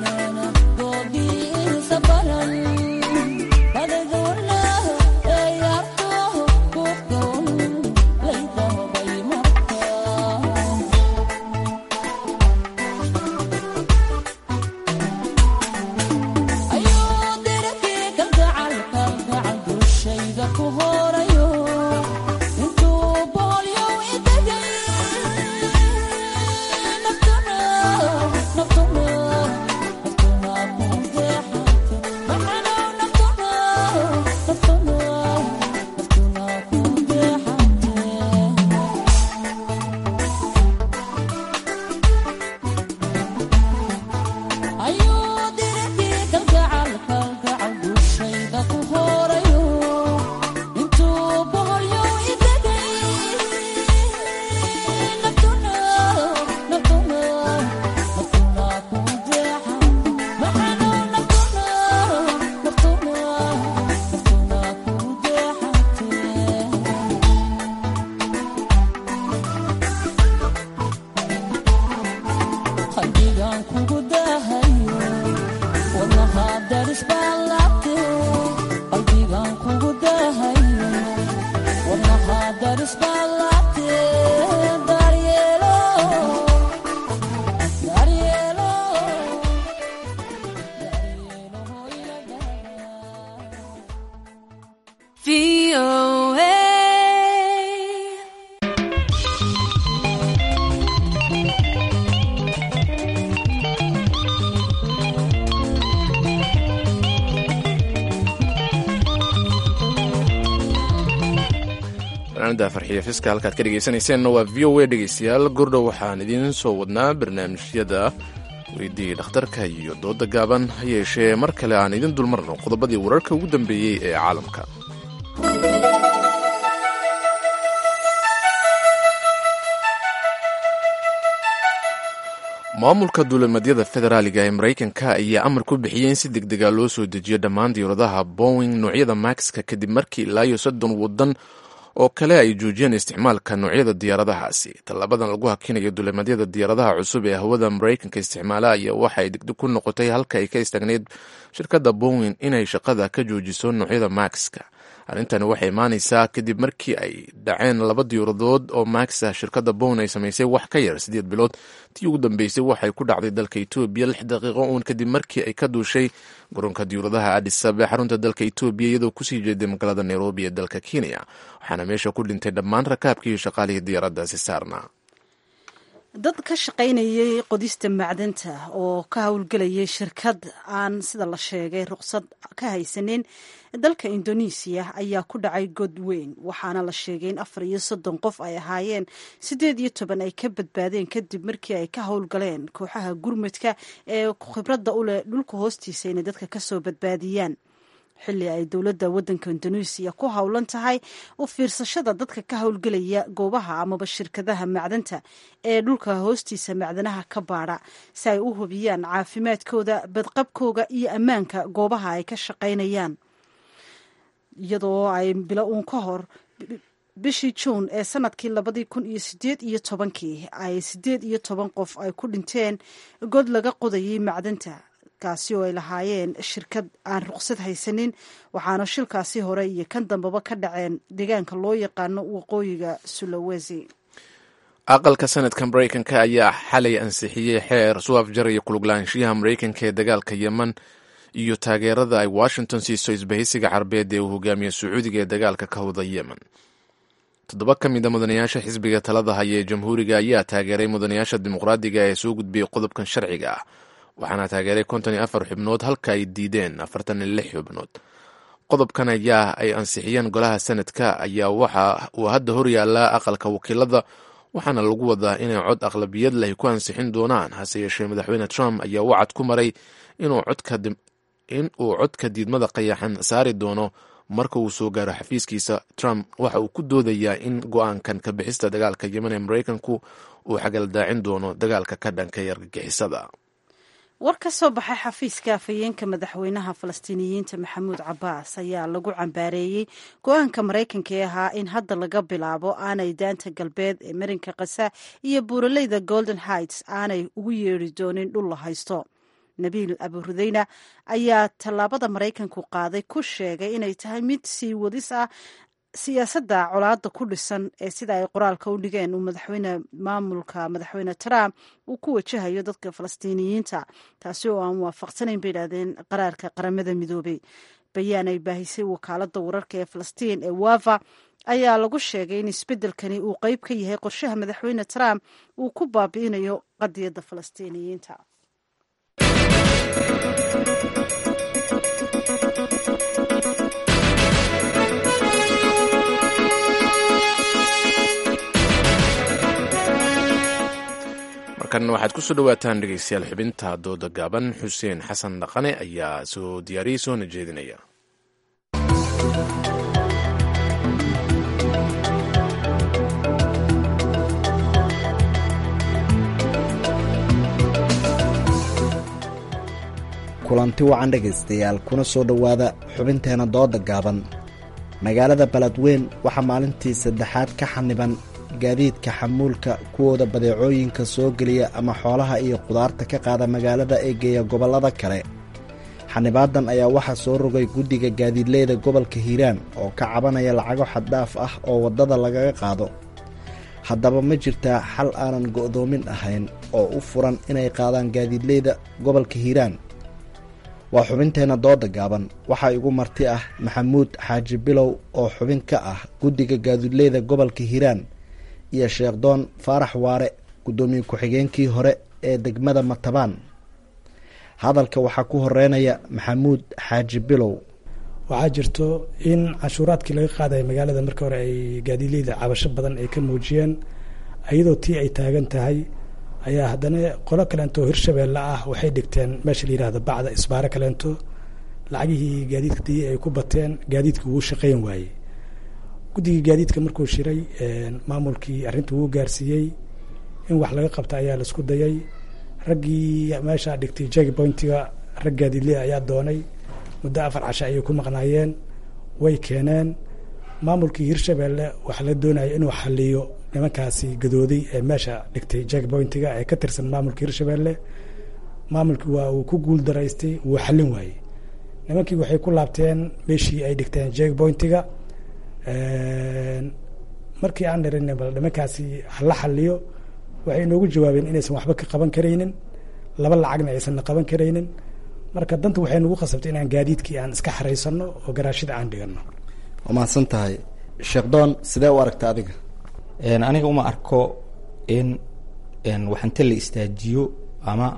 Yeah. fanaanada farxiya fiska halkaad ka dhegaysanayseena waa v o a dhegaystayaal gordhow waxaan idiin soo wadnaa barnaamijyada weydii dhakhtarka iyo dooda gaaban ha yeeshee mar kale aan idin dulmarno qodobadii wararka ugu dambeeyey ee caalamka maamulka duulimadyada federaaliga ee maraykanka ayaa amar ku bixiyey in si deg dega loo soo dejiyo dhammaan diyauradaha bowing noocyada maxka kadib markii ilaa iyo soddon waddan oo kale ay joojiyeen isticmaalka noocyada diyaaradahaasi tallabadan lagu hakinayo duulimadyada diyaaradaha cusub ee hawada maraykanka isticmaala ayaa waxa ay degdeg ku noqotay halka ay ka istaagneyd shirkadda bowing inay shaqada ka joojiso noocyada maxka arrintani waxay imaanaysaa kadib markii ay dhaceen laba diyaaradood oo maxa shirkadda bown ay samaysay wax ka yar siddeed bilood tii ugu dambeysay waxay ku dhacday dalka etoobiya lix daqiiqo uun kadib markii ay ka duushay garoonka diyuuradaha adisab ee xarunta dalka etoobiya iyadoo kusii jeeday magaalada nairobi ee dalka kenya waxaana meesha ku dhintay dhammaan rakaabkii iyo shaqaalihii diyaaraddaasi saarna dad ka shaqaynayay qodista macdanta oo ka howlgelayay shirkad aan sida la sheegay ruqsad ka haysanin dalka indonesiya ayaa ku dhacay god weyn waxaana la sheegay in afar iyo soddon qof ay ahaayeen siddeed iyo toban ay ka badbaadeen kadib markii ay ka howlgaleen kooxaha gurmadka ee khibradda u leh dhulka hoostiisa inay dadka kasoo badbaadiyaan xilli ay dowladda waddanka indoneesiya ku howlan tahay u fiirsashada dadka ka howlgelaya goobaha amaba shirkadaha macdanta ee dhulka hoostiisa macdanaha ka baadha si ay u hubiyaan caafimaadkooda badqabkooga iyo ammaanka goobaha ay ka shaqaynayaan iyadoo ay bilo uun ka hor bishii juun ee sanadkii labadii kun iyo sideed iyo tobankii ay siddeed iyo toban qof ay ku dhinteen god laga qodayay macdanta kaasi oo ay lahaayeen shirkad aan ruqsad haysanin waxaana shilkaasi hore iyo kan dambeba ka dhaceen deegaanka loo yaqaano waqooyiga sulawesi aqalka sanadka maraykanka ayaa xalay ansixiyey xeer soo afjaraya kuluglaanshiyaha maraykanka ee dagaalka yemen iyo taageerada ay washington siiso isbahaysiga carabeed ee uu hogaamiye sacuudiga ee dagaalka ka wada yemen toddoba ka mid a mudanayaasha xisbiga talada haya ee jamhuuriga ayaa taageeray mudanayaasha dimuqraadiga ee soo gudbiyey qodobkan sharciga ah waxaana taageeray konton iyo afar xubnood halka ay diideen afartan iyo lix xubnood qodobkan ayaa ay ansixiyeen golaha sanadka ayaa waxa uu hadda horyaallaa aqalka wakiilada waxaana lagu wadaa inay cod aqlabiyad leh ku ansixin doonaan hase yeeshee madaxweyne trump ayaa wacad ku maray inuu codka diidmada qayaxan saari doono marka uu soo gaaro xafiiskiisa trump waxa uu ku doodayaa in go-aankan ka bixista dagaalka yemen ee maraykanku uu xagaldaacin doono dagaalka ka dhanka ee argagixisada war ka soo baxay xafiiska afhayeenka madaxweynaha falastiiniyiinta maxamuud cabaas ayaa lagu cambaareeyey go-aanka maraykanka ee ahaa in hadda laga bilaabo aanay daanta galbeed ee marinka kasa iyo buuraleyda golden heights aanay ugu yeeri doonin dhul la haysto nabiil aburudeyna ayaa tallaabada maraykanku qaaday ku sheegay inay tahay mid sii wadis ah siyaasadda colaada ku dhisan ee sida ay qoraalka u dhigeen uu madaxweyne maamulka madaxweyne trump uu ku wajahayo dadka falastiiniyiinta taasi oo aan waafaqsanayn bay idhahdeen qaraarka qaramada midoobay bayaan ay baahisay wakaalada wararka ee falastiin ee wava ayaa lagu sheegay in isbeddelkani uu qeyb ka yahay qorshaha madaxweyne trump uu ku baabi'inayo qadiyadda falastiiniyiinta markan waxaad ku soo dhowaataan dhegeystayaal xubinta dooda gaaban xuseen xasan dhaqane ayaa soo diyaariyey soona jeedinaya kulanti wacan dhegaystayaal kuna soo dhowaada xubinteena dooda gaaban magaalada baladweyn waxaa maalintii saddexaad ka xaniban gaadiidka xamuulka kuwooda badeecooyinka soo geliya ama xoolaha iyo qudaarta ka qaada magaalada ee geeya gobollada kale xanibaadan ayaa waxaa soo rogay guddiga gaadiidleyda gobolka hiiraan oo ka cabanaya lacago xaddhaaf ah oo waddada lagaga qaado haddaba ma jirtaa xal aanan go'doomin ahayn oo u furan inay qaadaan gaadiidleyda gobolka hiiraan waa xubinteenna dooda gaaban waxaa igu marti ah maxamuud xaaji bilow oo xubin ka ah guddiga gaadiidleyda gobolka hiiraan iyo sheekhdoon faarax waare guddoomiye ku-xigeenkii hore ee degmada matabaan hadalka waxaa ku horeynaya maxamuud xaaji bilow waxaa jirto in canshuuraadkii laga qaadaya magaalada marka hore ay gaadiidleyda cabasho badan ay ka muujiyeen iyadoo tii ay taagan tahay ayaa haddana qolo kaleento hirshabeelle ah waxay dhigteen meesha la yihahdo bacda isbaaro kaleento lacagihii gaadiidka dii ay ku bateen gaadiidka wuu shaqeyn waayey guddigii gaadiidka markuu shiray maamulkii arrinta wuu gaarsiiyey in wax laga qabta ayaa laisku dayay raggii meeshaa dhigtay jag pointiga rag gaadiidley ayaa doonay muddo afar casho ayay ku maqnaayeen way keeneen maamulkii hirshabeelle waxaa la doonaya inuu xaliyo nimankaasi gadooday ee meesha dhigtay jag pointiga ee ka tirsan maamulka hirshabeelle maamulkii waa uu ku guul daraystay wuu xallin waayey nimankii waxay ku laabteen meeshii ay dhigteen jag pointiga markii aan dhirin bal nimankaasi hala xaliyo waxay inoogu jawaabeen inaysan waxba ka qaban karaynin laba lacagna aysanna qaban karaynin marka danta waxay nagu khasabtay inaan gaadiidkii aan iska xaraysano oo garaashida aan dhigano waa mahadsan tahay sheekh doon sidee u aragta adiga aniga uma arko in waxante la istaajiyo ama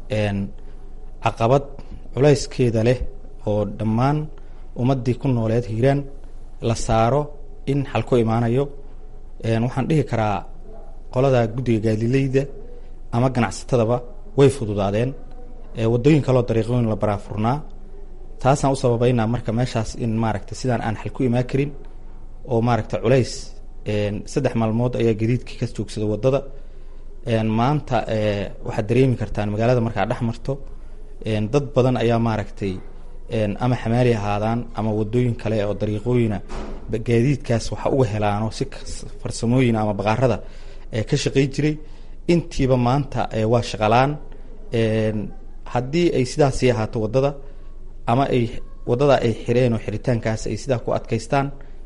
caqabad culayskeeda leh oo dhammaan ummadii ku nooleed hiiraan la saaro in xal ku imaanayo waxaan dhihi karaa qolada guddiga gaadileyda ama ganacsatadaba way fududaadeen wadooyin kaloo dariiqooyin la baraafurnaa taasaan u sababeynaa marka meeshaas in maaragta sidaan aan xal ku imaan karin oo maaragta culays saddex maalmood ayaa gadiidkii ka joogsada wadada maanta waxaad dareemi kartaan magaalada markaa dhex marto dad badan ayaa maaragtay ama xamaali ahaadaan ama wadooyin kale oo dariiqooyina gaadiidkaas waxa uga helaano si farsamooyin ama baqaarada ka shaqey jiray intiiba maanta waa shaqalaan haddii ay sidaasii ahaato wadada ama ay wadada ay xireen oo xiritaankaas ay sidaa ku adkaystaan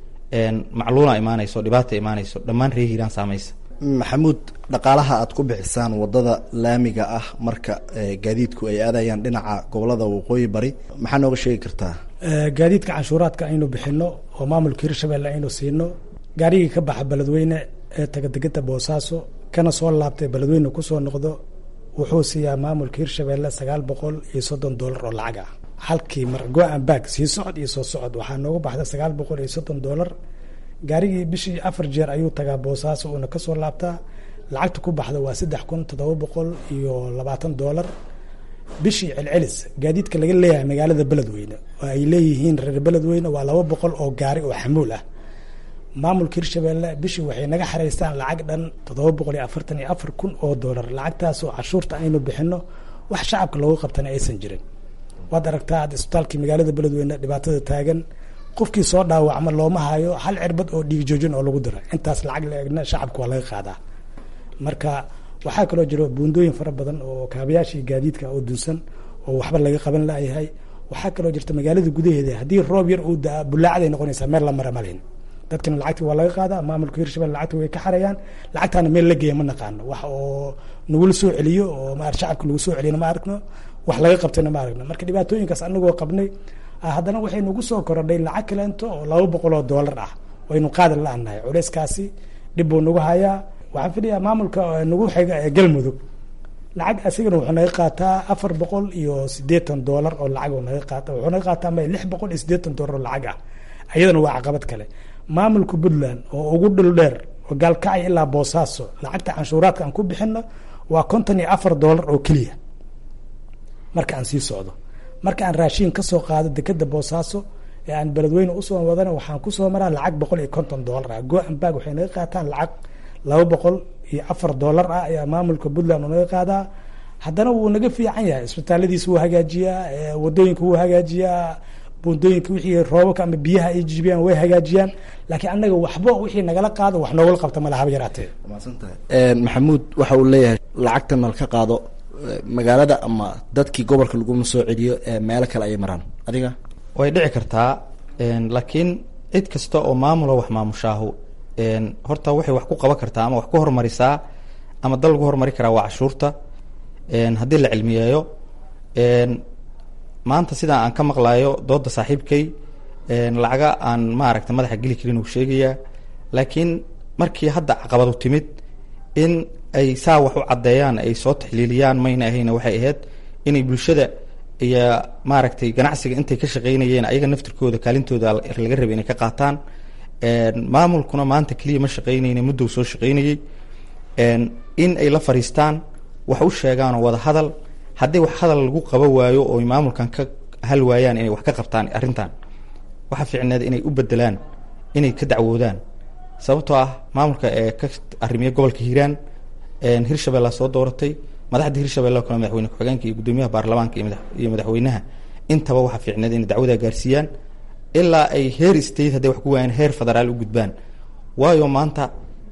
macluula imaanayso dhibaata imaanayso dhammaan ree hiiraan saamaysa maxamuud dhaqaalaha aad ku bixisaan wadada laamiga ah marka gaadiidku ay aadayaan dhinaca gobolada waqooyi bari maxaa nooga sheegi kartaa gaadiidka canshuuraadka aynu bixino oo maamulka hirshabelle aynu siino gaarigii ka baxa beledweyne ee tagadegada boosaaso kana soo laabtay beledweyne kusoo noqdo wuxuu siiyaa maamulka hirshabelle sagaal boqol iyo soddon dollar oo lacag ah halkii mar go-an baag sii socod iyo soo socod waxaa nooga baxda sagaal boqol iyo soddon dollar gaarigii bishii afar jeer ayuu tagaa boosaaso uuna kasoo laabtaa lacagta ku baxda waa saddex kun toddoba boqol iyo labaatan dollar bishii celcelis gaadiidka laga leeyahay magaalada beledweyne oo ay leeyihiin reer beledweyne waa laba boqol oo gaari oo xamuul ah maamulka hirshabelle bishii waxay naga xaraystaan lacag dhan toddoba boqol iyo afartan iyo afar kun oo dollar lacagtaasoo cashuurta aynu bixino wax shacabka loogu qabtana aysan jirin waad aragtaa ad isbitaalkii magaalada beledweyne dhibaatada taagan qofkii soo dhaawacma looma hayo hal cirbad oo dhiig joojin oo lagu dira intaas lacag la egna shacabka waa laga qaadaa marka waxaa kaloo jiro buundooyin fara badan oo kaabayaashii gaadiidka oo dunsan oo waxba laga qaban layahay waxaa kaloo jirta magaalada gudaheeda haddii roob yar uu daa bulaacday noqonaysaa meel la mara malayn dadkana lacagti waa laga qaadaa maamulka hirshabelle lacagta way ka xarayaan lacagtaana meel la geeya ma naqaano wax oo nagula soo celiyo oo ma shacabka lagu soo celiyana ma aragno wax laga qabtayna ma aragno marka dhibaatooyinkaas anagoo qabnay haddana waxay nagu soo korodhay lacag kaleento oo laba boqol oo dollar ah waynu qaadan la-annahay culeyskaasi dhib buu nagu hayaa waxaan filayaa maamulka nagu xiga ee galmudug lacag asigana wuxuu naga qaataa afar boqol iyo sideetan dollar oo lacag naga qaata wuxuu naga qaataa ma lix boqol iyo sideetan dollar oo lacag ah iyadana waa caqabad kale maamulka puntland oo ugu dhul dheer oo gaalkacay ilaa boosaaso lacagta canshuuraadka aan ku bixino waa konton iyo afar dollar oo keliya marka aan sii socdo marka aan raashiin kasoo qaado dekeda boosaaso ee aan beledweyne usoo wadana waxaan kusoo maraa lacag boqol iyo konton dollar ah go-an baag waxay naga qaataan lacag laba boqol iyo afar dollar ah ayaa maamulka puntland uu naga qaadaa haddana wuu naga fiican yahay isbitaaladiisa wuu hagaajiyaa wadooyinka wuu hagaajiyaa buundooyinka wixii roobabka ama biyaha ay jijibiyaan way hagaajiyaan laakiin annaga waxba wixii nagala qaado wax noogala qabta mala haba yaraatee maxamuud waxa uu leeyahay lacagta nal ka qaado magaalada ama dadkii gobolka laguma soo celiyo meelo kale ayay maraan adiga way dhici kartaa laakiin cid kasta oo maamulo wax maamushaahu horta waxay wax ku qaban kartaa ama wax ku hormarisaa ama dal lagu hormari karaa waa cashuurta haddii la cilmiyeeyo maanta sidaa aan ka maqlayo dooda saaxiibkay lacaga aan maaragta madaxa geli karin uu sheegayaa laakiin markii hadda caqabadu timid in ay saa wax u caddeeyaan ay soo taxliiliyaan mayna ahayna waxay ahayd inay bulshada iyo maaragtay ganacsiga intay ka shaqeynayeen ayaga naftirkooda kaalintooda laga rabay inay ka qaataan maamulkuna maanta keliya ma shaqeynayna muddow soo shaqeynayey in ay la fariistaan wax u sheegaan oo wada hadal haddii wax hadal lagu qaba waayo oo maamulkan ka hal waayaan inay wax ka qabtaan arrintan waxa fiicneed inay u bedelaan inay ka dacwoodaan sababtoo ah maamulka ee ka arrimiya gobolka hiiraan hirshabella soo dooratay madaxda hirshabelle oo kale madaxweyne ku-xigeenka iyo guddoomiyaha baarlamaanka iyo madaxweynaha intaba waxaa fiicneed inay dacwadaa gaarsiiyaan ilaa ay heer state hadday wax ku waayaan heer federaal u gudbaan waayo maanta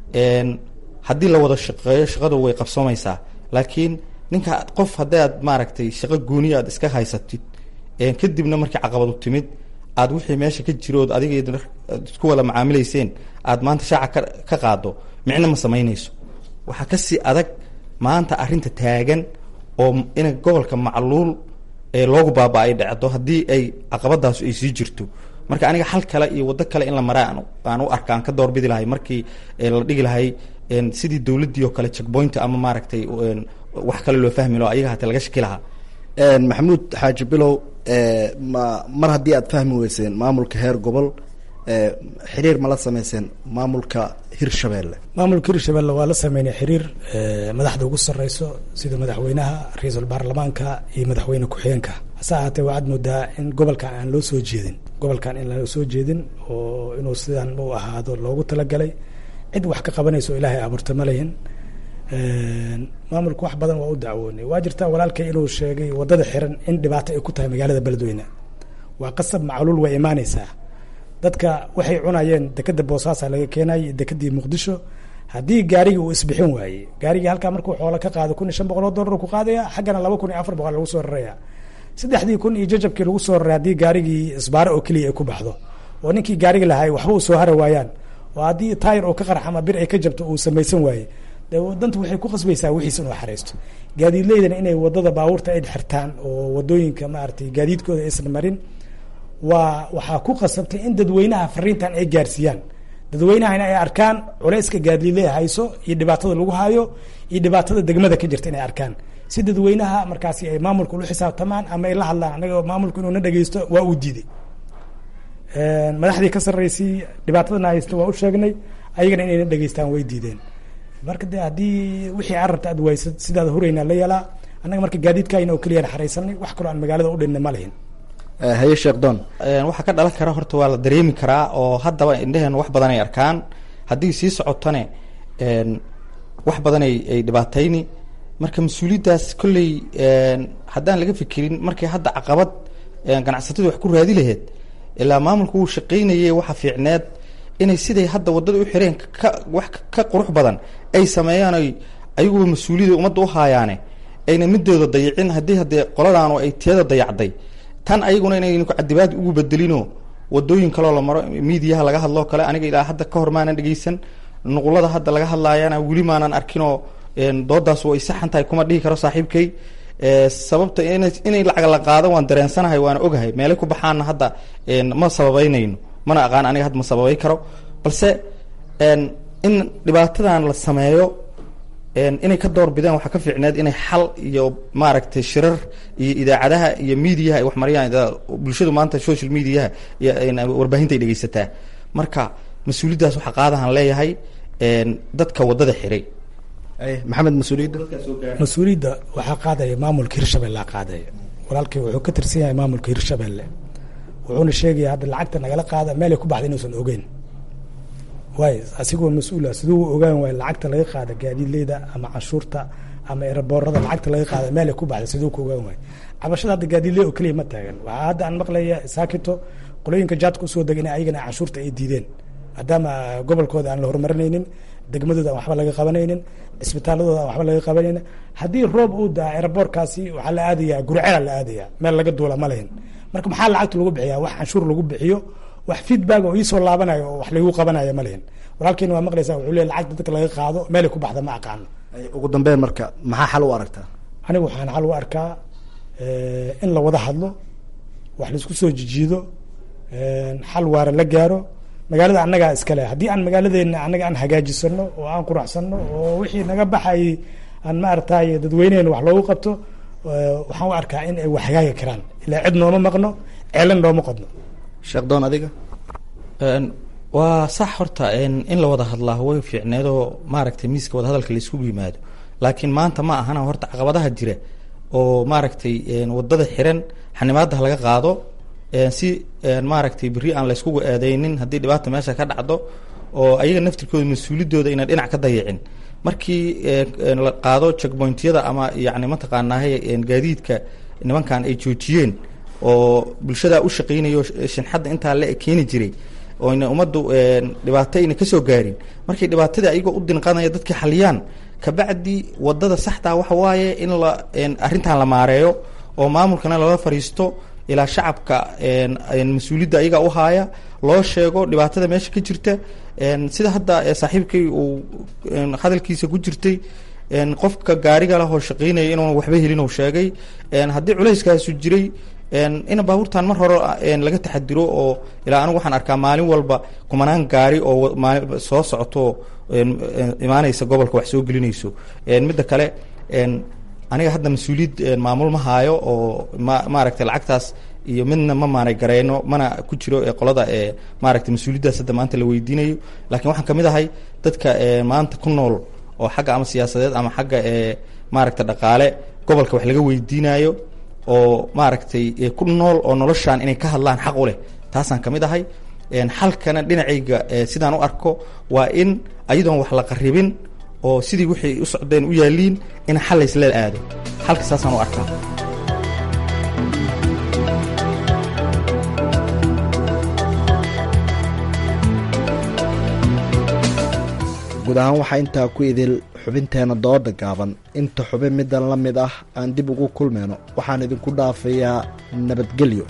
haddii la wada shaqeeyo shaqadu way qabsoomaysaa laakiin ninka qof haddii aad maaragtay shaqo gooniya aad iska haysatid kadibna markii caqabadu timid aad wixii meesha ka jirood adiga isku wada macaamilayseen aad maanta shaaca ka qaado micno ma samaynayso waxaa kasii adag maanta arrinta taagan oo in gobolka macluul ee loogu baaba ay dhacdo haddii ay caqabadaasu ay sii jirto marka aniga xal kale iyo waddo kale in la maraa aan u arka aan ka doorbidi lahay markii la dhigi lahay sidii dowladdii oo kale checkpoint ama maaragtay wax kale loo fahmi lao ayaga hata laga shaki lahaa maxamuud xaaji bilow ma mar haddii aad fahmi weyseen maamulka heer gobol xiriir ma la sameyseen maamulka hirshabelle maamulka hirshabelle waa la sameynay xiriir madaxda ugu sareyso sida madaxweynaha ra-iisul baarlamaanka iyo madaxweyne ku-xigeenka hase ahaatee waxaad moodaa in gobolkan aan loo soo jeedin gobolkan in loo soo jeedin oo inuu sidan u ahaado loogu talagalay cid wax ka qabanayso ilaahay abuurta ma lehin maamulku wax badan waa u dacwoonay waa jirtaa walaalkay inuu sheegay wadada xiran in dhibaato ay ku tahay magaalada beledweyne waa qasab macluul way imaaneysaa dadka waxay cunayeen dekeda boosaasa laga keenay dekadii muqdisho haddii gaarigii uu isbixin waayey gaarigii halkaa markuu xoolo ka qaado kun iyo shan boqol oo dollar ku qaadaya xaggana laba kun iyo afar boqol lagu soo raraya saddexdii kun iyo jajabkii lagu soo raray haddii gaarigii isbaaro oo keliya ay ku baxdo oo ninkii gaarigi lahay waxba uu soo hara waayaan oo haddii taayir oo ka qarx ama bir ay ka jabto uu samaysan waaye de wadantu waxay ku qasbaysaa wixiis inuu xareysto gaadiidleydana inay wadada baabuurta ay xirtaan oo wadooyinka maaragtay gaadiidkooda aysan marin waa waxaa ku qasabtay in dadweynaha fariintan ay gaarsiiyaan dadweynahana ay arkaan culayska gaadiidley hayso iyo dhibaatada lagu hayo iyo dhibaatada degmada ka jirta inay arkaan si dadweynaha markaasi ay maamulka ulu xisaabtamaan ama ay la hadlaan anaga maamulku inuu na dhegeysto waa uu diiday madaxdii ka sarreysay dhibaatadana haysta waa u sheegnay ayagana inayna dhegeystaan way diideen marka de haddii wixii aad rabta aad waysad sidaada huraynaa la yeelaa annaga marka gaadiidkaayna oo keliyaan xaraysanay wax kaloo aan magaalada u dhinna ma lihin haye sheekh doon waxaa ka dhalan kara horta waa la dareemi karaa oo haddaba indheheen wax badan ay arkaan haddii sii socotane wax badan ay ay dhibaatayni marka mas-uuliyaddaas kolley haddaan laga fikirin markii hadda caqabad ganacsatadu wax ku raadi laheyd ilaa maamulku wuu shaqaynayay waxa fiicneed inay siday hadda waddada u xireen ka wax ka qurux badan ay sameeyaan oy ayaguba mas-uuliyada ummadda u haayaane ayna midooda dayicin haddii haddee qoladaanu ay tiyada dayacday tan ayaguna inaynu cadibaad ugu bedelinoo wadooyin kaloo la maro miidiyaha laga hadloo kale aniga ilaa hadda ka hor maanan dhegeysan nuqulada hadda laga hadlaayana weli maanan arkinoo doodaas way saxan tahay kuma dhihi karo saaxiibkay sababta in inay lacag la qaado waan dareensanahay waana ogahay meelay ku baxaana hadda ma sababeynayno mana aqaan aniga hadda ma sababay karo balse in dhibaatadan la sameeyo inay ka door bideen waxaa ka fiicneed inay xal iyo maaragtay shirar iyo idaacadaha iyo miidiyaha ay wax mariyaan bulshadu maanta social mediaha iyo warbaahinta ay dhegeysataa marka mas-uuliyaddaas waxaa qaadahan leeyahay dadka waddada xiray maxamed mas-uuliyadda mas-uuliyadda waxaa qaadaya maamulka hirshabelle qaadaya walaalkay wuxuu ka tirsan yahay maamulka hirshabelle wuxuuna sheegaya hadda lacagta nagala qaada meelay ku baxda inuusan ogeyn waay asigoo mas-uula siduu ogaan waay lacagta laga qaada gaadiidleyda ama canshuurta ama eraboorada lacagta laga qaada meelay ku baxda siduu ku ogaan waay cabashada hadda gaadiidley oo keliya ma taagan waxaa hadda aan maqlaya saakito qolooyinka jaadka usoo degan in ayagana canshuurta ay diideen maadaama gobolkooda aan la horumarinaynin degmadooda aan waxba laga qabanaynin cisbitaaladooda aan waxba laga qabanaynin haddii roob uu daa eraboorkaasi waxaa la aadayaa gurcela la aadaya meel laga duula ma lahin marka maxaa lacagta lagu bixiya wax canshuur lagu bixiyo wax feedback oo iisoo laabanayo oo wax lagu qabanayo ma lihin walaalkeena waa maqlaysaa wuxuu leeyahy lacagta dadka laga qaado meelay ku baxda ma aqaano ugu dambeyn marka maxaa xal u aragtaa aniga waxaan xal u arkaa in la wada hadlo wax laisku soo jijiido xal waara la gaaro magaalada annagaa iskale haddii aan magaaladeena annaga aan hagaajisano oo aan quraxsano oo wixii naga baxay aan maaragtay dadweyneheena wax loogu qabto waxaan u arkaa in ay waxhagaagi karaan ilaa cid nooma maqno ceelin nooma qodno sheekdoon adiga waa sax horta in la wada hadlaa way fiicneedoo maaragtay miiska wadahadalka laiskugu yimaado laakiin maanta ma ahana horta caqabadaha jira oo maaragtay wadada xiran xanimaada laga qaado si maaragtay beri aan layskugu aadeynin haddii dhibaata meesha ka dhacdo oo ayaga naftirkooda mas-uuliyadooda inaan dhinac ka dayicin markii la qaado checkpointyada ama yani mataqaanaahay gaadiidka nimankan ay joojiyeen oo bulshada u shaqeynayo shinxadda intaa la keeni jiray oyna ummaddu dhibaato ayna kasoo gaarin markay dhibaatadii ayagoo u dinqanaya dadka xaliyaan kabacdi wadada saxdaa waxa waaye in la arrintan la maareeyo oo maamulkana lala fariisto ilaa shacabka mas-uuliyadda ayaga u haaya loo sheego dhibaatada meesha ka jirta sida hadda saaxiibkay uu hadalkiisa ku jirtay qofka gaariga lah oo shaqeynaya inuuna waxba helin uu sheegay haddii culayskaasu jiray in baabuurtan mar hore laga taxadiro oo ilaa anigu waxaan arkaa maalin walba kumanaan gaari oo soo socoto imaanaysa gobolka wax soo gelinayso midda kale aniga hadda mas-uuliyad maamul ma haayo oo ma maaragtay lacagtaas iyo midna ma maanay gareyno mana ku jiro qolada maaragtay mas-uuliyaddaas hadda maanta la weydiinayo laakiin waxaan kamid ahay dadka maanta ku nool oo xagga ama siyaasadeed ama xagga maaragta dhaqaale gobolka wax laga weydiinayo oo maaragtay ku nool oo noloshaan inay ka hadlaan xaq u leh taasaan kamid ahay xalkana dhinacayga sidaan u arko waa in ayadoon wax la qaribin oo sidii wixii u socdeen u yaaliin in xal laysla aado xalka saasaan u arkaa guud ahaan waxaa intaa ku idil xubinteena dooda gaaban inta xubin middan la mid ah aan dib ugu kulmayno waxaan idinku dhaafayaa nabadgelyo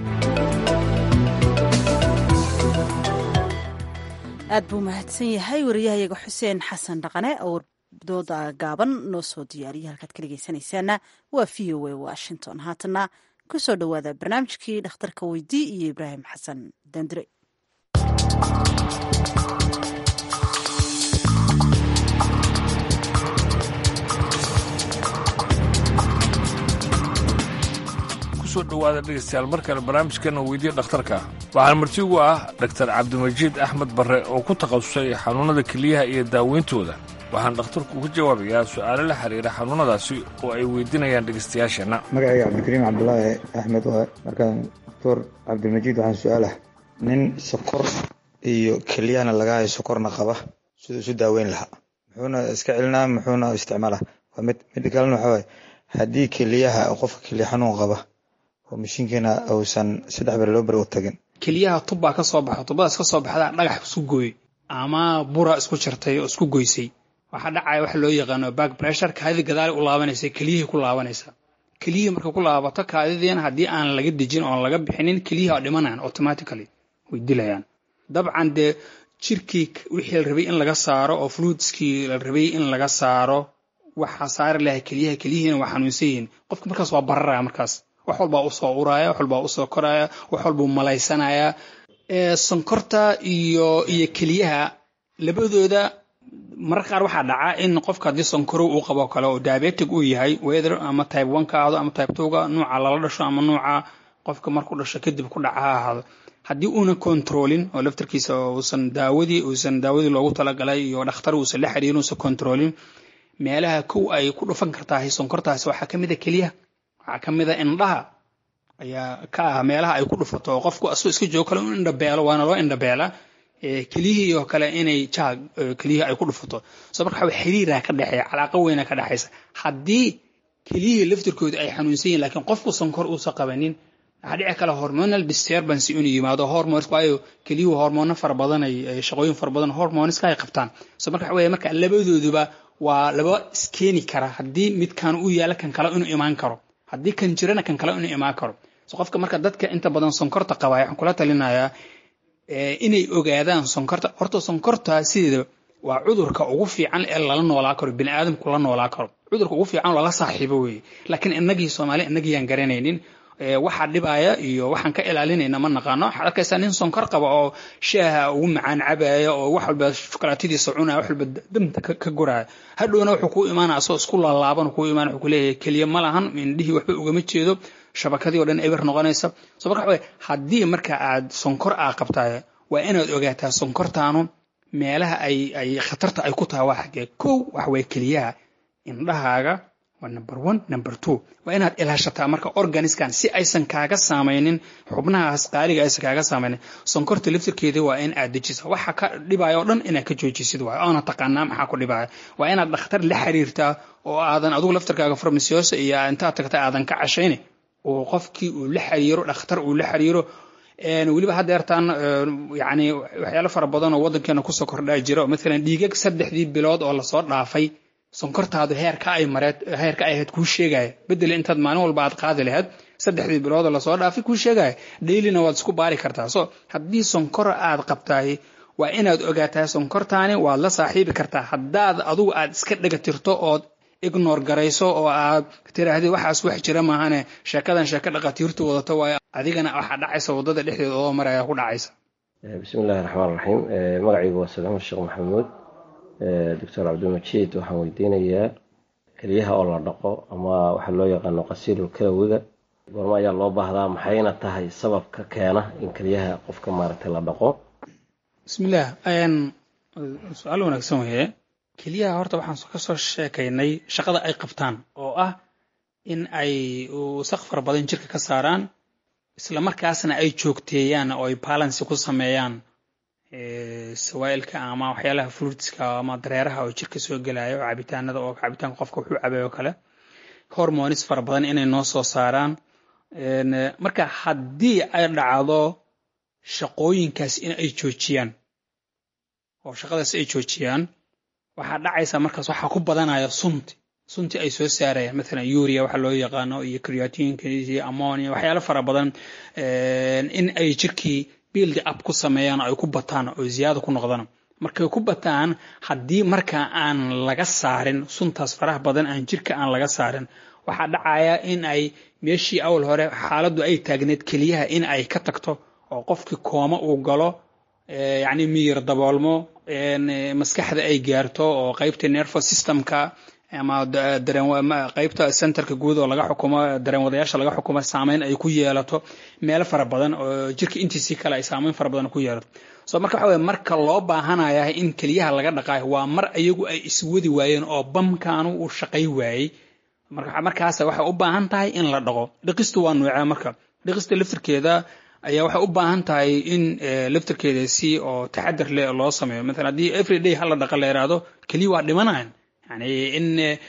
aad buu mahadsan yahay wariyahayaga xuseen xasan dhaqane oo dooda gaaban noo soo diyaariyay halkaad ka dhegeysanaysaana waa v o a washington haatana ku soo dhowaada barnaamijkii dhakhtarka weydii iyo ibraahim xasan dandire kusoo dhowaada dhegeystayaal mar kale barnaamijkeena weydiya dhakhtarka waxaana marti ugu ah dhaktar cabdimajiid axmed barre oo ku takhasusay xanuunnada keliyaha iyo daaweyntooda waxaan dhakhtarku uga jawaabayaa su'aalo la xiriira xanuunnadaasi oo ay weydiinayaan dhegeystayaasheenna magacayga cabdikariim cabdulaahi axmed waa markaan doctor cabdimajiid waxaan su-aalah nin sokor iyo keliyahana laga hayo sokorna qaba siduu isu daaweyn lahaa muxuuna iska celinaa muxuuna isticmaala waa mid mid kalena waxaa waaye haddii keliyaha qofka keliya xanuun qaba oo mashiinkeena uusan saddex bere loo beri u tagin keliyaha tubbaa ka soo baxo tubbadaas ka soo baxdaa dhagax isku gooy ama bura isku jartay oo isku goysay waxaa dhacaya waxa loo yaqaano back pressure kaadida gadaali u laabanaysa keliyihii ku laabanaysa keliyihii marka ku laabato kaadidiina haddii aan laga dejin oon laga bixinin keliyihii waa dhimanayaan automatically way dilayaan dabcan dee jirkii wixii la rabay in laga saaro oo fluidskii la rabay in laga saaro waxaa saari lahay keliyaha keliyihiina waa xanuunsan yihiin qofka markaas waa bararaya markaas wax walbaa usoo uraya wax walbaa usoo koraya wax walbuu malaysanaya sonkorta iyo iyo keliyaha labadooda mararka qaar waxaa dhaca in qofka haddii sonkorow uu qabo kale oo diabetic uu yahay wether ama type one ka ahdo ama type two ga nuuca lala dhasho ama nuuca qofka markuu dhasho kadib ku dhaca ha ahaado haddii uuna controlin oo laftarkiisa uusan daawadii uusan daawadii loogu talagalay iyo dhakhtar uusan la xiriirin uusan controlin meelaha kow ay ku dhufan kartaa sonkortaasi waxaa ka mid a keliyaha waxaa ka mid a indhaha ayaa ka ah meelaha ay ku dhufato oo qofku asoo iska joogo kale in indhabeelo waana loo indhabeela keliyihii oo kale inay jaag keliyihii ay ku dhufato so marka waxa xiriira ka dhexeeya calaaqa weyna ka dhexaysa haddii keliyihii laftirkooda ay xanuunsan yihin lakiin qofku sonkor uusan qabanin waxaa dhici kale hormonal disturbance inuu yimaado hormones waayo keliyuhu hormoono fara badan ay shaqooyin fara badan hormoneska ay qabtaan so marka waxa weeye marka labadooduba waa laba iskeeni kara haddii midkan uu yaala kan kale inuu imaan karo haddii kan jirana kan kale inuu imaan karo so qofka marka dadka inta badan sonkorta qabaya waxaan kula talinayaa inay ogaadaan sonkorta horta sonkorta sideeda waa cudurka ugu fiican ee lala noolaa karo bini aadamku la noolaa karo cudurka ugu fiican lala saaxiibo weeye laakiin innagii soomaali innagiyaan garanaynin waxa dhibaya iyo waxaan ka ilaalinayna ma naqaano waxaad arkaysaa nin sonkor qaba oo shaaha ugu macaan cabaya oo wax walba shukolaatadiisa cunaya wax walba damta ka guraya hadhowna wuxuu ku imaanaya asoo isku laalaaban ku imaana wuxuu kuleeyahay keliya ma lahan indhihii waxba ugama jeedo shabakadii oo dhan eber noqonaysa so marka waxa haddii marka aad sonkor aa qabtaay waa inaad ogaataa sonkortaanu meelaha ay ay khatarta ay ku tahay waa xaggee kow waxa waye keliyaha indhahaaga waa number one number two waa inaad ilaashataa marka organiskan si aysan kaaga saamaynin xubnahaas qaaliga aysan kaaga saamaynin sonkorta laftirkeeda waa in aad dejisa waxa ka dhibaya oo dhan inaad ka joojisid waay oona taqaanaa maxaa ku dhibaya waa inaad dhakhtar la xiriirtaa oo aadan adigu laftirkaaga farmasiyoosa iyo intaad tagta aadan ka cashayni oo qofkii uu la xiriiro dhakhtar uu la xiriiro weliba haddeertaan yani waxyaalo fara badan oo waddankeena kusoo kordhaa jira oo maalan dhiigag saddexdii bilood oo lasoo dhaafay sonkortaadu heerka ay mareed heerka ay ahayd kuu sheegaya bedeli intaad maalin walba aad qaadi lahayd saddexdii bilood oo lasoo dhaafay kuu sheegaya dailina waad isku baari kartaa so haddii sonkor aad qabtaay waa inaad ogaataa sonkortaani waad la saaxiibi kartaa haddaad adugu aad iska dhega tirto ood ignor garayso oo aad tiraahdi waxaas wax jira maahane sheekadan sheeko dhaqatiirtu wadato waayo adigana waxaa dhacaysa waddada dhexdeeda oo maraya ku dhacaysa bismillahi raxmaan raxiim magacaygu waa salaamud sheekh maxamuud doctor cabdilmajiid waxaan weydiinayaa keliyaha oo la dhaqo ama waxa loo yaqaano qasiilul kalawiga goormo ayaa loo baahdaa maxayna tahay sababka keena in keliyaha qofka maaragtay la dhaqo bismillaah su-aal wanaagsan weye keliyaha horta waxaan ka soo sheekaynay shaqada ay qabtaan oo ah in ay wasaq fara badan jirka ka saaraan isla markaasna ay joogteeyaan oo ay balansi ku sameeyaan sawaa'ilka ama waxyaalaha fruitska ama dareeraha oo jirka soo gelaya oo cabitaanada oo cabitaanka qofka wuxuu cabay oo kale hormonis fara badan inay noo soo saaraan marka haddii ay dhacdo shaqooyinkaas in ay joojiyaan oo shaqadaas ay joojiyaan waxaa dhacaysa markaas waxaa ku badanaya sunti sunti ay soo saarayaan maalan uria waxa loo yaqaano iyo creatinka iyo ammonia waxyaalo fara badan in ay jirkii build up ku sameeyaan oo ay ku bataan oo ziyaada ku noqdaan markay ku bataan haddii marka aan laga saarin suntaas faraha badan aan jirka aan laga saarin waxaa dhacaya in ay meeshii awal hore xaaladdu ay taagneed keliyaha in ay ka tagto oo qofkii kooma uu galo yacni miyir daboolmo maskaxda ay gaarto oo qaybta nervo systemka ama qaybta centerka guud oo laga xukumo dareenwadayaasha laga xukumo saameyn ay ku yeelato meelo fara badan oo jirka intiisii kale ay saameyn fara badan ku yeelato so marka waxa weye marka loo baahanaya in keliyaha laga dhaqaayo waa mar ayagu ay iswadi waayeen oo bamkaanu uu shaqay waayey markaas waxay u baahan tahay in la dhaqo dhiqistu waa nuucee marka dhiqista laftirkeeda ayaa waxay u baahan tahay in laftirkeeda si oo taxadar leh loo sameeyo maalan haddii everyday hala dhaqa la yidhaahdo keliya waa dhimanayan yani in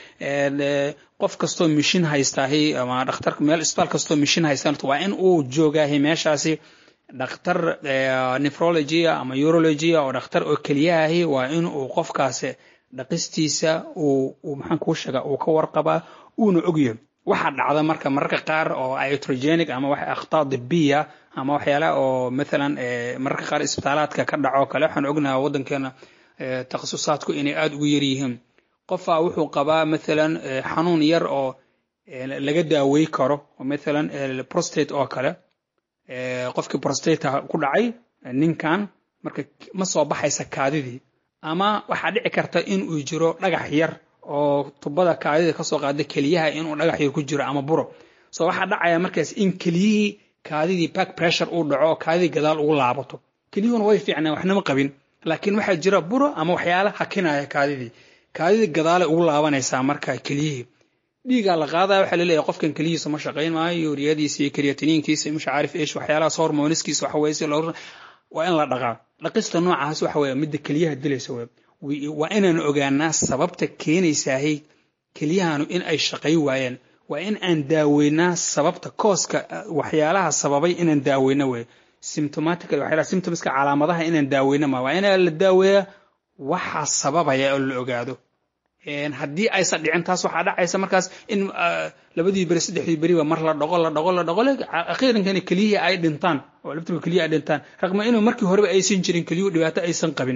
qof kastoo mishin haystaahi ama dhakhtar meel isbitaal kastoo mishin haystaan waa in uu joogaahi meeshaasi dhakhtar nephrologia ama urologia oo dhakhtar oo keliyaahi waa in uu qofkaasi dhaqistiisa uu maxaan kuu sheega uu ka warqabaa uuna ogyahay waxaa dhacda marka mararka qaar oo iatrogenic ama wax akhtaa dibiya ama waxyaala oo maalan mararka qaar isbitaalaadka ka dhaco kale waxaan ognahay waddankeena takhasusaadku inay aada ugu yar yihiin qofaa wuxuu qabaa maalan xanuun yar oo laga daawey karo oo maalan prostate oo kale qofkii prostata ku dhacay ninkan marka ma soo baxaysa kaadidii ama waxaa dhici karta in uu jiro dhagax yar oo tubada kaadida kasoo qaada keliyaha inuu dhagax yar ku jiro ama buro so waxaa dhacaya markaas in keliyihii kaadidii back pressure uu dhaco oo kaadidii gadaal ugu laabato keliyuhuna way fiicnaan waxnama qabin laakiin waxaa jira buro ama waxyaala hakinaya kaadidii kaadidii gadaalay ugu laabanaysaa marka keliyihii dhiigaa la qaadaya waxaa laleeyahay qofkan keliyihiisa ma shaqayn maayo yuuriyadiisa iyo karyatiniinkiisa masha caarif eesh waxyaalahaas hormoniskiisa waxa weye si loo waa in la dhaqaa dhaqista noocaas waxa weye midda keliyaha dilaysa weye waa inaan ogaanaa sababta keenaysaahay keliyahanu in ay shaqay waayeen waa in aan daaweynaa sababta kooska waxyaalaha sababay inaan daaweyno weye symptomatical waxyaalaha symptomska calaamadaha inaan daaweyno ma waa inaa la daaweeyaa waxaa sababaya oo la ogaado haddii aysan dhicin taas waxaa dhacaysa markaas in labadii beri saddexdii beriba mar la dhaqo la dhaqo la dhaqo akhiirankana keliyihii ay dhintaan oo laftirka keliya ay dhintaan raqma inuu markii horeba aysan jirin keliyuhu dhibaato aysan qabin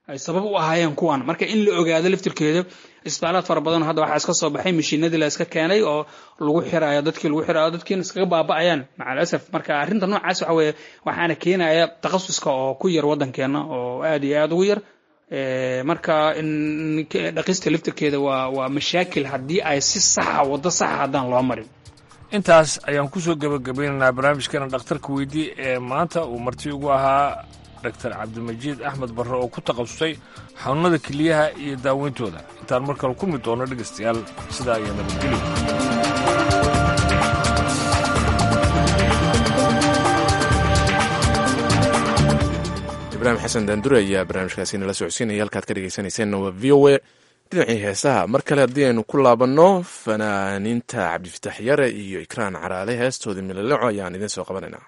ay sabab u ahaayeen kuwan marka in la ogaado laftirkeeda isbitaalaad fara badan hadda waxaa iska soo baxay mashiinadii la iska keenay oo lagu xirayo dadkii lagu xirayo dadkiina iskaga baaba'ayaan macal asaf marka arrinta noocaas waxa weeye waxaana keenaya takhasuska oo ku yar waddankeena oo aad iyo aad ugu yar marka dhaqista laftirkeeda waa waa mashaakil haddii ay si saxa waddo saxa haddaan loo marin intaas ayaan kusoo gebagabaynaynaa barnaamijkeena dhakhtarka weydii ee maanta uu marti ugu ahaa doctor cabdimajiid axmed barre oo ku takhasusay xanuunada keliyaha iyo daaweyntooda intaan mar kale ku mid doono dhegaystayaal sidaa iyo nabadgelyo ibraahim xasan daandure ayaa barnaamijkaasi nala socodsiinaya halkaad ka dhegaysanayseena waa v o a dhinacii heesaha mar kale haddii aynu ku laabanno fanaaniinta cabdifitaax yare iyo ikraan caraale heestooda milaleco ayaan idiin soo qabanaynaa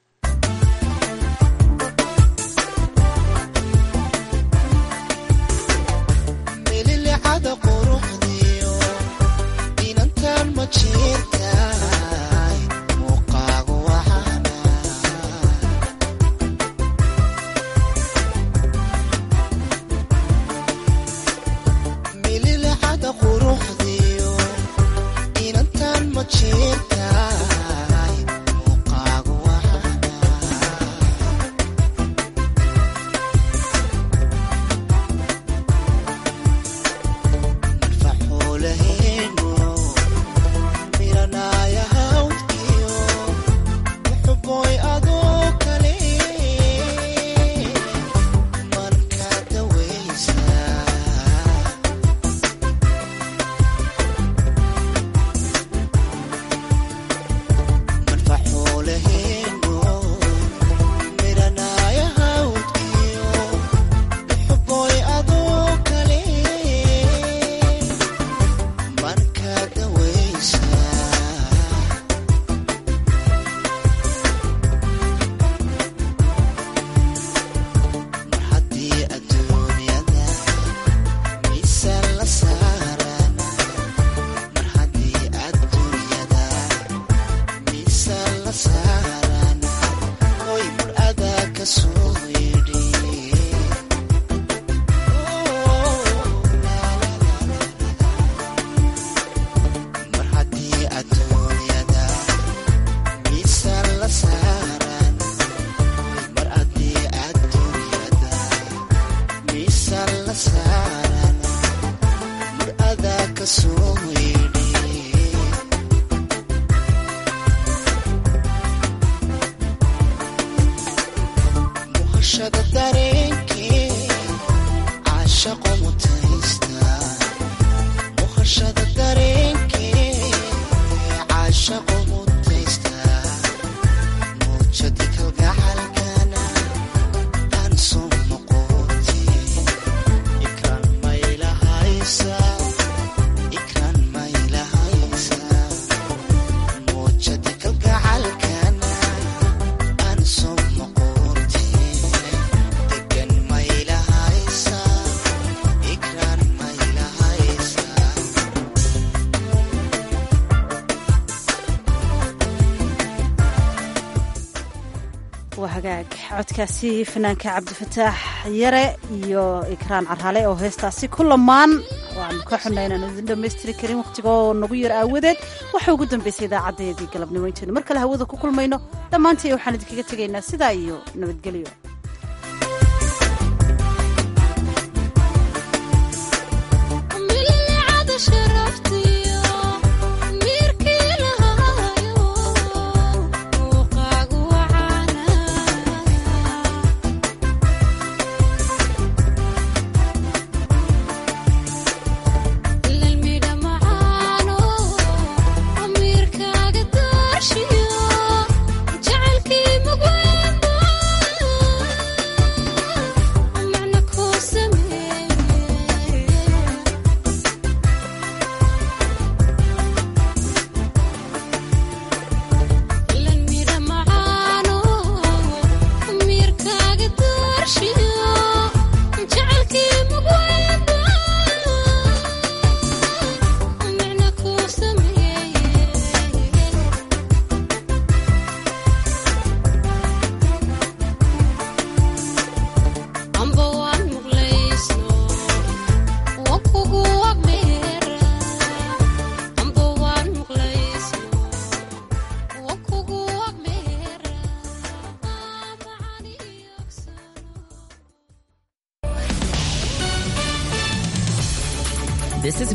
codkaasi fanaanka cabdifataax yare iyo ikraan carhale oo heestaasi ku lamaan waanu ka xunay inaan idin dhammaystiri karin wakhtigoo nagu yar aawadeed waxa ugu dambaysay idaacadeedii galabnimo intaynu mar kale hawada ku kulmayno dhammaantii waxaan idinkaga tegaynaa sidaa iyo nabadgelyo